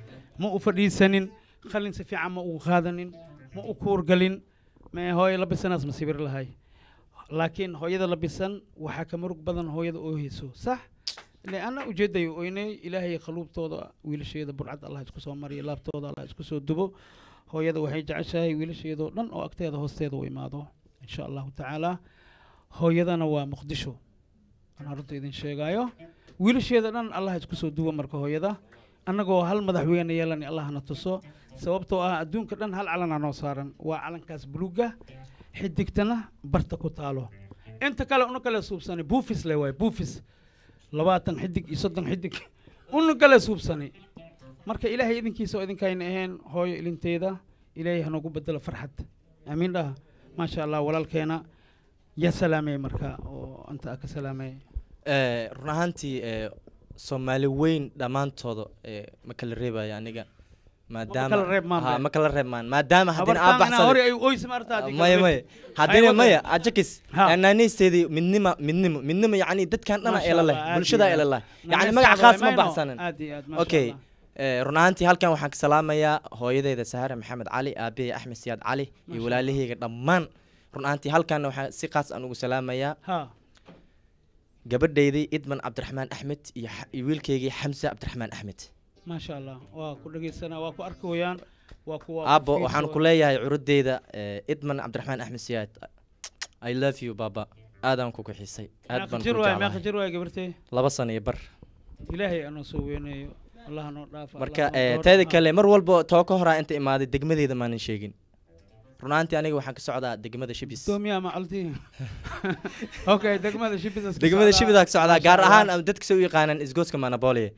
ma u fadhiisanin qalin si fiican ma ugu qaadanin ma u kuurgalin mee hooyo labisanaas ma sibir lahay laakiin hooyada labisan waxaa ka murug badan hooyada oo hayso sax ile ana ujeedayo oynay ilaahay qaluubtooda wiilasheeda burcad allah isku soo mariyo laabtooda allah isku soo dubo hooyada waxay jeceshahay wiilasheedoo dhan oo agteeda hoosteeda u imaado insha allahu tacaala hooyadana waa muqdisho anaa runta idin sheegaayo wiilasheeda dhan allah isku soo duwo marka hooyada annagoo hal madaxweyne yeelani allahna tuso sababtoo ah adduunka dhan hal calanaa noo saaran waa calankaas buluuga xidigtana barta ku taalo inta kale una kale suubsani buufis le waay buufis labaatan xidig iyo soddon xidig una kale suubsani marka ilaahay idinkiisa oo idinkayna ahayn hooyo ilinteeda ilaahay hanogu bedelo farxad aamiin dhaha maasha allah walaalkeena yaa salaamay marka oo anta ka salaamay Eh, run ahaantii eh, soomaali weyn dhammaantooda eh, ma kala reebaya aniga maadaama kala reeb maan Ha, be. ma kala reeb maan maadaama haddina Habartaan aa inaa hore ay baxsaday oysi maarta haddii kala maya reeb. maya Ay haddina wada. maya ajakis Ha. naanaysteedii midnima midnimo midnimo yacni dadkan dhana Masha eela leh Allah, aad bulshada iyo eela aad. leh Naanaystaada yacni magac khaas ma waay, mayno. baxsanan Aad iyo aad, masha okay Allah. Eh, run ahaantii halkan waxaan ka salaamayaa hooyadeeda sahare maxamed cali aabahey axmed siyaad cali iyo Masha walaalaheyga dhammaan run ahaantii halkan waxaa si qaas aan ugu salaamayaa ha gabadhaydii idman cabdiraxmaan axmed iyo xa- iyo wiilkaygii xamse cabdiraxmaan axmed maasha allah waa ku dhegeysanaa waa ku arki wayaan waa kuwa aabbo waxaan ku leeyahay curuddeyda eh, idman cabdiraxmaan axmed siyaad i love you baba aadaan ku kuxisay aad baan ku jir waay meeqa jeclahay jir waay gabartay laba sano iyo bar ilaahay anoo soo weynayo allah noo dhaafa marka Allah noo eh, dooro. teeda Ah. kale mar walba too ka horaa inta imaaday degmadeeda maanan sheegin runaantii aniga waxaan ka socdaa degmada shibis doomiyaa macalti okay degmada shibis degmada shibida ka socdaa gaar ahaan ama dadka se u yaqaanaan isgoodska manabolia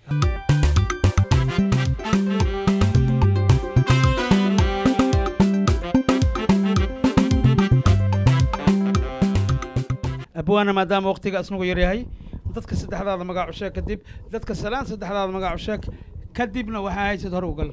abwaana maadaama waqtiga asnagu yaryahay dadka saddexdaada magac u sheeg kadib dadka salaan saddexdaada magac u sheeg kadibna waxaa haysad hore u gal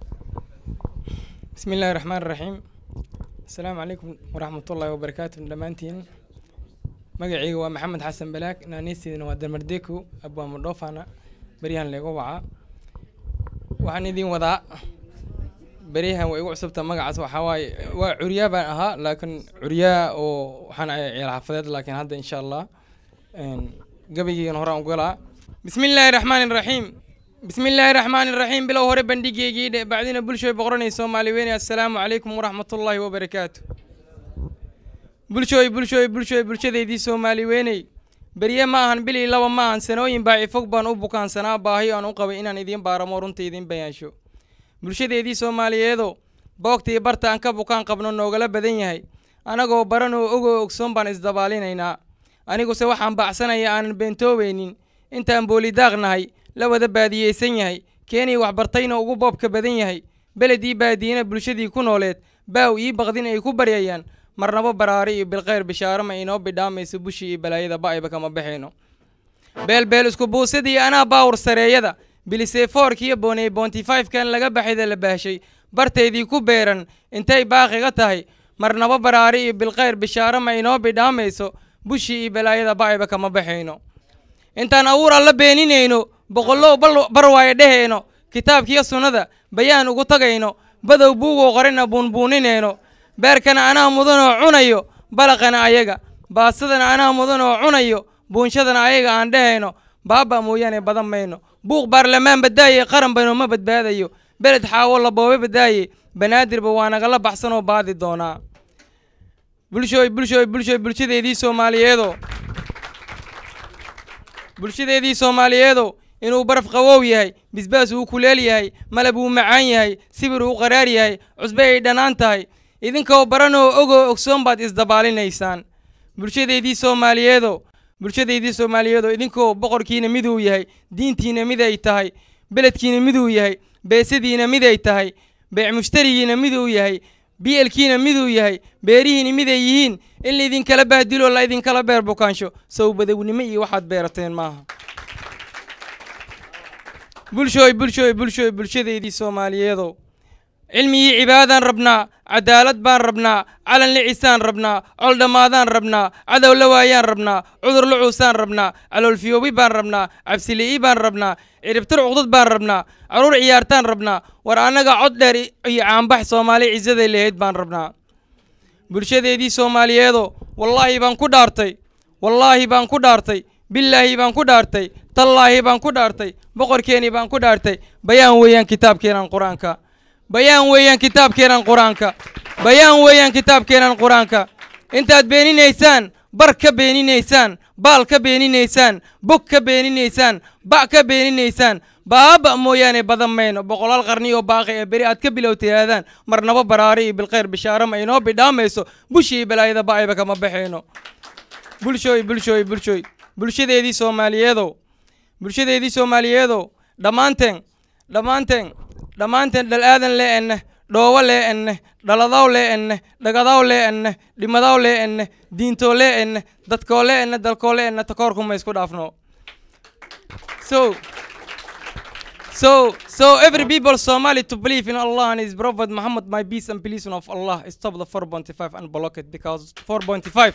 بسم الله الرحمن الرحيم السلام عليكم ورحمة الله وبركاته دمانتين مقعيق محمد حسن بلاك نانيستيدنا waa damardeku abwaa mudhoofana beryahan leegu wacaa waxaan idin wadaa beryahan way igu cusubta magacaas waxaa waaye waa curyaa baan ahaa laakiin curyaa oo waxaan ahay ciyaal xaafadeed laakiin hadda insha allah gabaygiigan horaan u galaa بسم الله الرحمن الرحيم بسم الله الرحمن الرحيم بلو هوري بندقيقي دي بعدين بلشوي بقرني سومالي ويني السلام عليكم ورحمة الله وبركاته بلشوي بلشوي بلشوي بلشوي دي سومالي ويني بريه ما هن بلي لو ما هن سنوين باعي فوق بان أبو كان سنا باهي أن أقوى إن إذين بارمو رنتي إذين بيانشو بلشوي دي سومالي يدو بوقتي برتا أنك بوكان قبل نوغلا بدين يهي أنا جو برانو أغو أكسون بان إزدبالين إنا أنا جو سواحان بعسنا يا أن بنتو بينين أنت أمبولي داغنهاي la wada baadiyeysan yahay keenii waxbartayna ugu boobka badan yahay beledii baadiyena bulshadii ku nooleed baaw ii baqdin ay ku baryayaan marnabo baraari iyo bilkhayr bishaaro ma inoo bidhaamayso bushii iyo balaayada ba'ayba kama baxayno beelbeel isku buusadii anaa baawur sareeyada bilisefoorka iyo booney boonti kan laga baxayda la baashay barteydii ku beeran intay baaqiga tahay marnabo baraari iyo bilkhayr bishaaro ma inoo bidhaamayso bushii iyo balaayada ba'ayba kama baxayno intaan awuur alla beeninayno boqollow bal- barwaayo dhehayno kitaabkiyo sunnada bayaan ugu tagayno badow buugoo qorina buunbuuninayno beerkana anaa mudanoo cunayo balaqana ayaga baasadana anaa mudanoo cunayo buunshadana ayaga aan dhehayno baaba mooyaane badan mayno buuq baarlamaan badaaye qaran bayno ma badbaadayo beled xaawo laboobe badaaye banaadirba waa nagala baxsanoo baadi doonaa bulshooy bulshooy bulshooy bulshadeedii soomaaliyeedoo bulshadeedii soomaaliyeedow inuu baraf qawow yahay bisbaas uu kuleel yahay malab uu macaan yahay sibir uu qaraar yahay cusbe ay dhannaan tahay idinkoo baranoo ogoo ogsoon baad isdabaalinaysaan bulshadeedii soomaaliyeedow bulshadeedii soomaaliyeedow idinkoo boqorkiina miduu yahay diintiina miday tahay beledkiina miduu yahay beesadiina miday tahay beec mushtarigiina miduu yahay bielkiina miduu yahay beerihiina miday yihiin in laidinkala bahdilo la idinkala beer bukaansho sow badownimo iyo waxaad beerateen maaha bulshooy bulshooy bulshooy bulshadeedii soomaaliyeedow cilmigii cibaadaan rabnaa cadaalad baan rabnaa calan licisaan rabnaa col dhammaadaan rabnaa cadow la waayaan rabnaa cudur la cuusaan rabnaa caloolfiyoobi baan rabnaa cabsili'i baan rabnaa ciribtir cuqdad baan rabnaa caruur ciyaartaan rabnaa war annaga cod dheer iyo caanbax soomaali cisaday lahayd baan rabnaa bulshadeedii soomaaliyeedo wallaahi baan ku dhaartay wallaahi baan ku dhaartay billaahi baan ku dhaartay tallaahi baan ku dhaartay boqorkeenii baan ku dhaartay bayaan weeyaan kitaabkeenan qur-aanka bayaan weeyaan kitaabkeenan qur-aanka bayaan weeyaan kitaabkeenan qur-aanka intaad beeninaysaan bar ka beeninaysaan baal ka beeninaysaan bog ka beeninaysaan ba' ka beeninaysaan baaba mooyaane badan mayno boqolaal qarni oo baaqi ee beri aad ka bilowtayaadaan marnabo baraari iyo bilkhayr bishaaro ma inoo bidhaamayso bushii balaayada ba'ayba kama baxayno bulshooy bulshooy bulshooy bulshadeedii soomaaliyeedow bulshadeedii soomaaliyeedow dhammaanteen dhammaanteen dhammaanteen dhal aadan lee enne dhoobo lee enne dhaladaw lee enne dhagadaw lee enne dhimadaw lee enne diintoo lee enne dadkoo lee enne dalkoo lee enne takoorkuma isku dhaafno so so so every people Somali to believe in Allah and His Prophet Muhammad, my peace and blessing of Allah, stop the 4.5 and block it because 4.5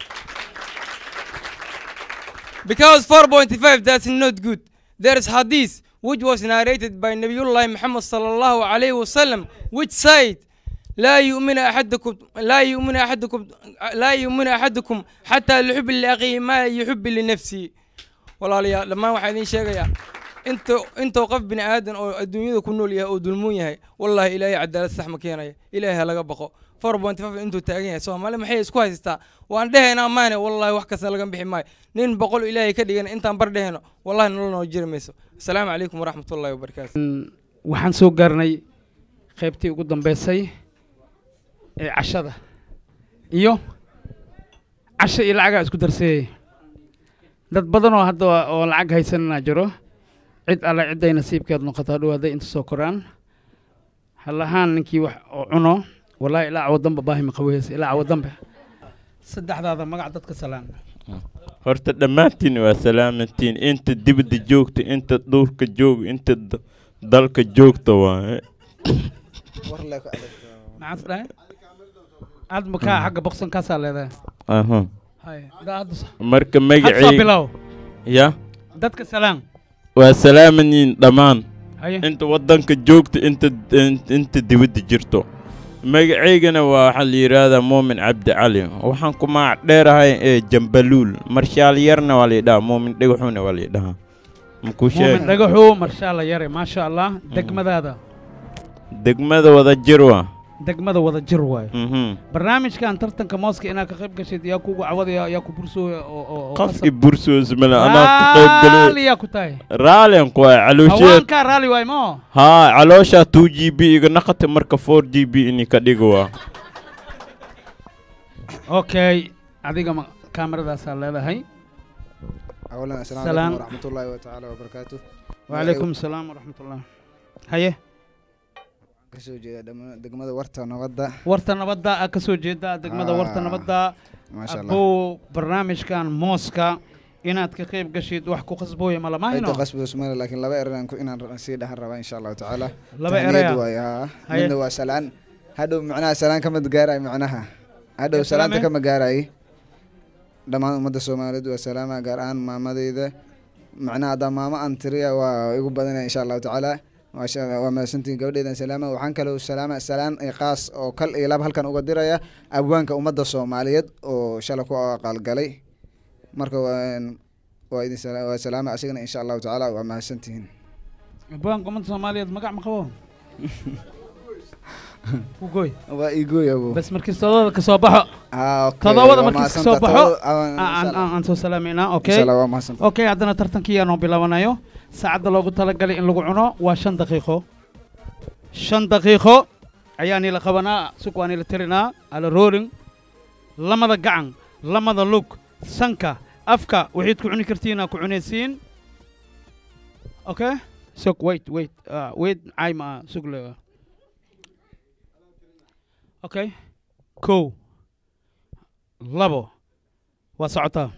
because 4.5 that's not good. There is hadith which was narrated by Nabiullah Muhammad sallallahu alayhi wasallam which said لا يؤمن أحدكم لا يؤمن أحدكم لا يؤمن أحدكم حتى يحب لأخيه ما يحب لنفسه walaalayaal dhammaan waxaa idiin sheegayaa inta intuu qof bini aadan oo adduunyada ku nool yahay oo dulmuun yahay wallaahi ilaahay cadaalad sax ma keenaya ilaahay ha laga baqo four point five intuu taagan yahay soomaali maxay isku haystaa waan dhehaynaa maane wallaahi wax kasta laga bixi maayo nin boqol ilaahay ka dhigan intaan bar dhehayno wallahi nolol noo jiri mayso asalaamu calaykum waraxmatullaahi wabarakaatu waxaan soo gaarnay qaybtii ugu dambeysay ee cashada iyo casho iyo lacagaa isku darseeyey dad badan oo hadda oo lacag haysanana jiro cid alle cidday nasiibkeed noqotaa dhawaaday inta soo koraan halahaan ninkii wax oo cuno wallaahi ilaa cawo dambe baahi ma qaboweysa ilaa cawo dambe saddexdaada magac dadka salaan horta dhammaantiin waa salaamantiin inta dibadda joogta inta dhulka joog inta d- dalka joogta waaye maxaad dhahay aad makaa xagga boqsankaasaa leedahay aha Hay, daa hadda s- marka had soo magacay bilow ya dadka salaan waa salaamanyiin dhammaan Haye. inta waddanka joogta inta in- inta dibadda jirto magacaygana waa waxaa la yidhaahdaa muumin cabdi cali waxaan ku magac dheerahay ee jambaluul marshaal yarna waa layidhahaa muumin dhagaxuna waa layidhahaa makuu sheeg muumin dhagaxu marshaalla yare maasha allah degmadaada degmada wada jir waa degmada wada jir waayo Mhm. barnaamijkan tartanka mooska inaad ka qayb gashid yaa kugu cawadaya yaa ku bursooya oo oo oo qof qasab- i bursoos male anaa ka qayb raali galay yaa ku tahay raalian ku waay caloosheed hawaankaa raali waay moo haa calooshaa two g b iga naqata marka four g b ini ka dhigo waa okay adiga ma kaameradaasaa leedahay أولا السلام سلام. عليكم ورحمة الله تعالى وبركاته وعليكم السلام ورحمة الله haye kasoo jeeda dhama- degmada warta nabadda warta nabadda aa ka soo jeeda degmada warta Ah, nabadda maasha Allah. abow barnaamijkan mooska inaad ka qayb gashid wax ku qasbooya ma lama inta hayno qasbi usmale laakiin laba eran inaan ra- sii dhahan rabaa insha allahu tacaala Laba Tahniyad eraya? waaye, haa. Haye. midna waa salaan hadhow macnaha salaan kama gaarayo macnaha hadhow Yaa salaanta salaame? kama gaarayo dhammaan ummadda soomaaliyeed waa salaama gaar ahaan maamadeyda macnaha haddaa maamo aan tiriya waa igu badanaya insha allahu tacaala maasha Allah, waa mahadsantihiin gabadheedan salaama waxaan kaloo salaama salaan iyo qaas oo kal iyo lab halkan uga diraya abwaanka ummadda soomaaliyeed oo shala ku aqaalgalay marka waa waa idin sala- waa salaama asigana insha allahu tacaala waa mahadsantihiin abwaanka ummadda soomaaliyeed magac ma qabo kugoy waa igooy abo bas markii todobada ka soo baxo Ah, okay, todobada waa markii ka mahadsantahay. soo baxo Todoba- ah, aan- aan aan soo salaameynaa okay Insha Allah, waa mahadsantahay. okay haddana tartankii aanoo bilabanayo saacadda loogu talagalay in lagu cuno waa shan daqiiqo shan daqiiqo ayaa nila qabanaa sug waa nila tirinaa ala rolling lamada gacan lamada lug sanka afka waxayd ku cuni kartiinaa ku cunaysiin okay sug wait wait uh, wait cayma sug le okay kow labo waa socotaa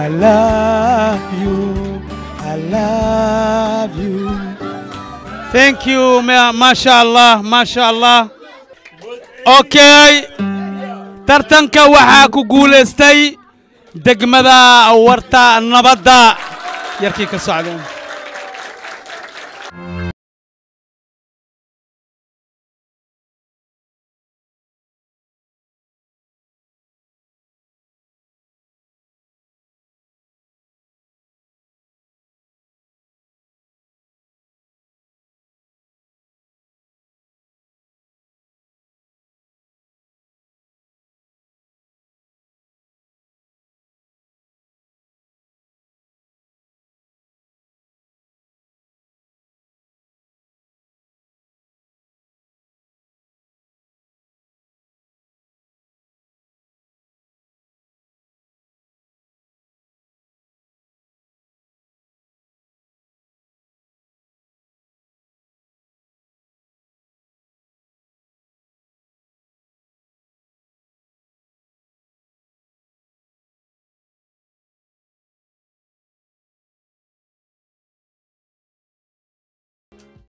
love you I love you thank you ma- maasha allah maasha allah okay tartanka waxaa ku guulaystay degmada warta nabadda yarkii ka socda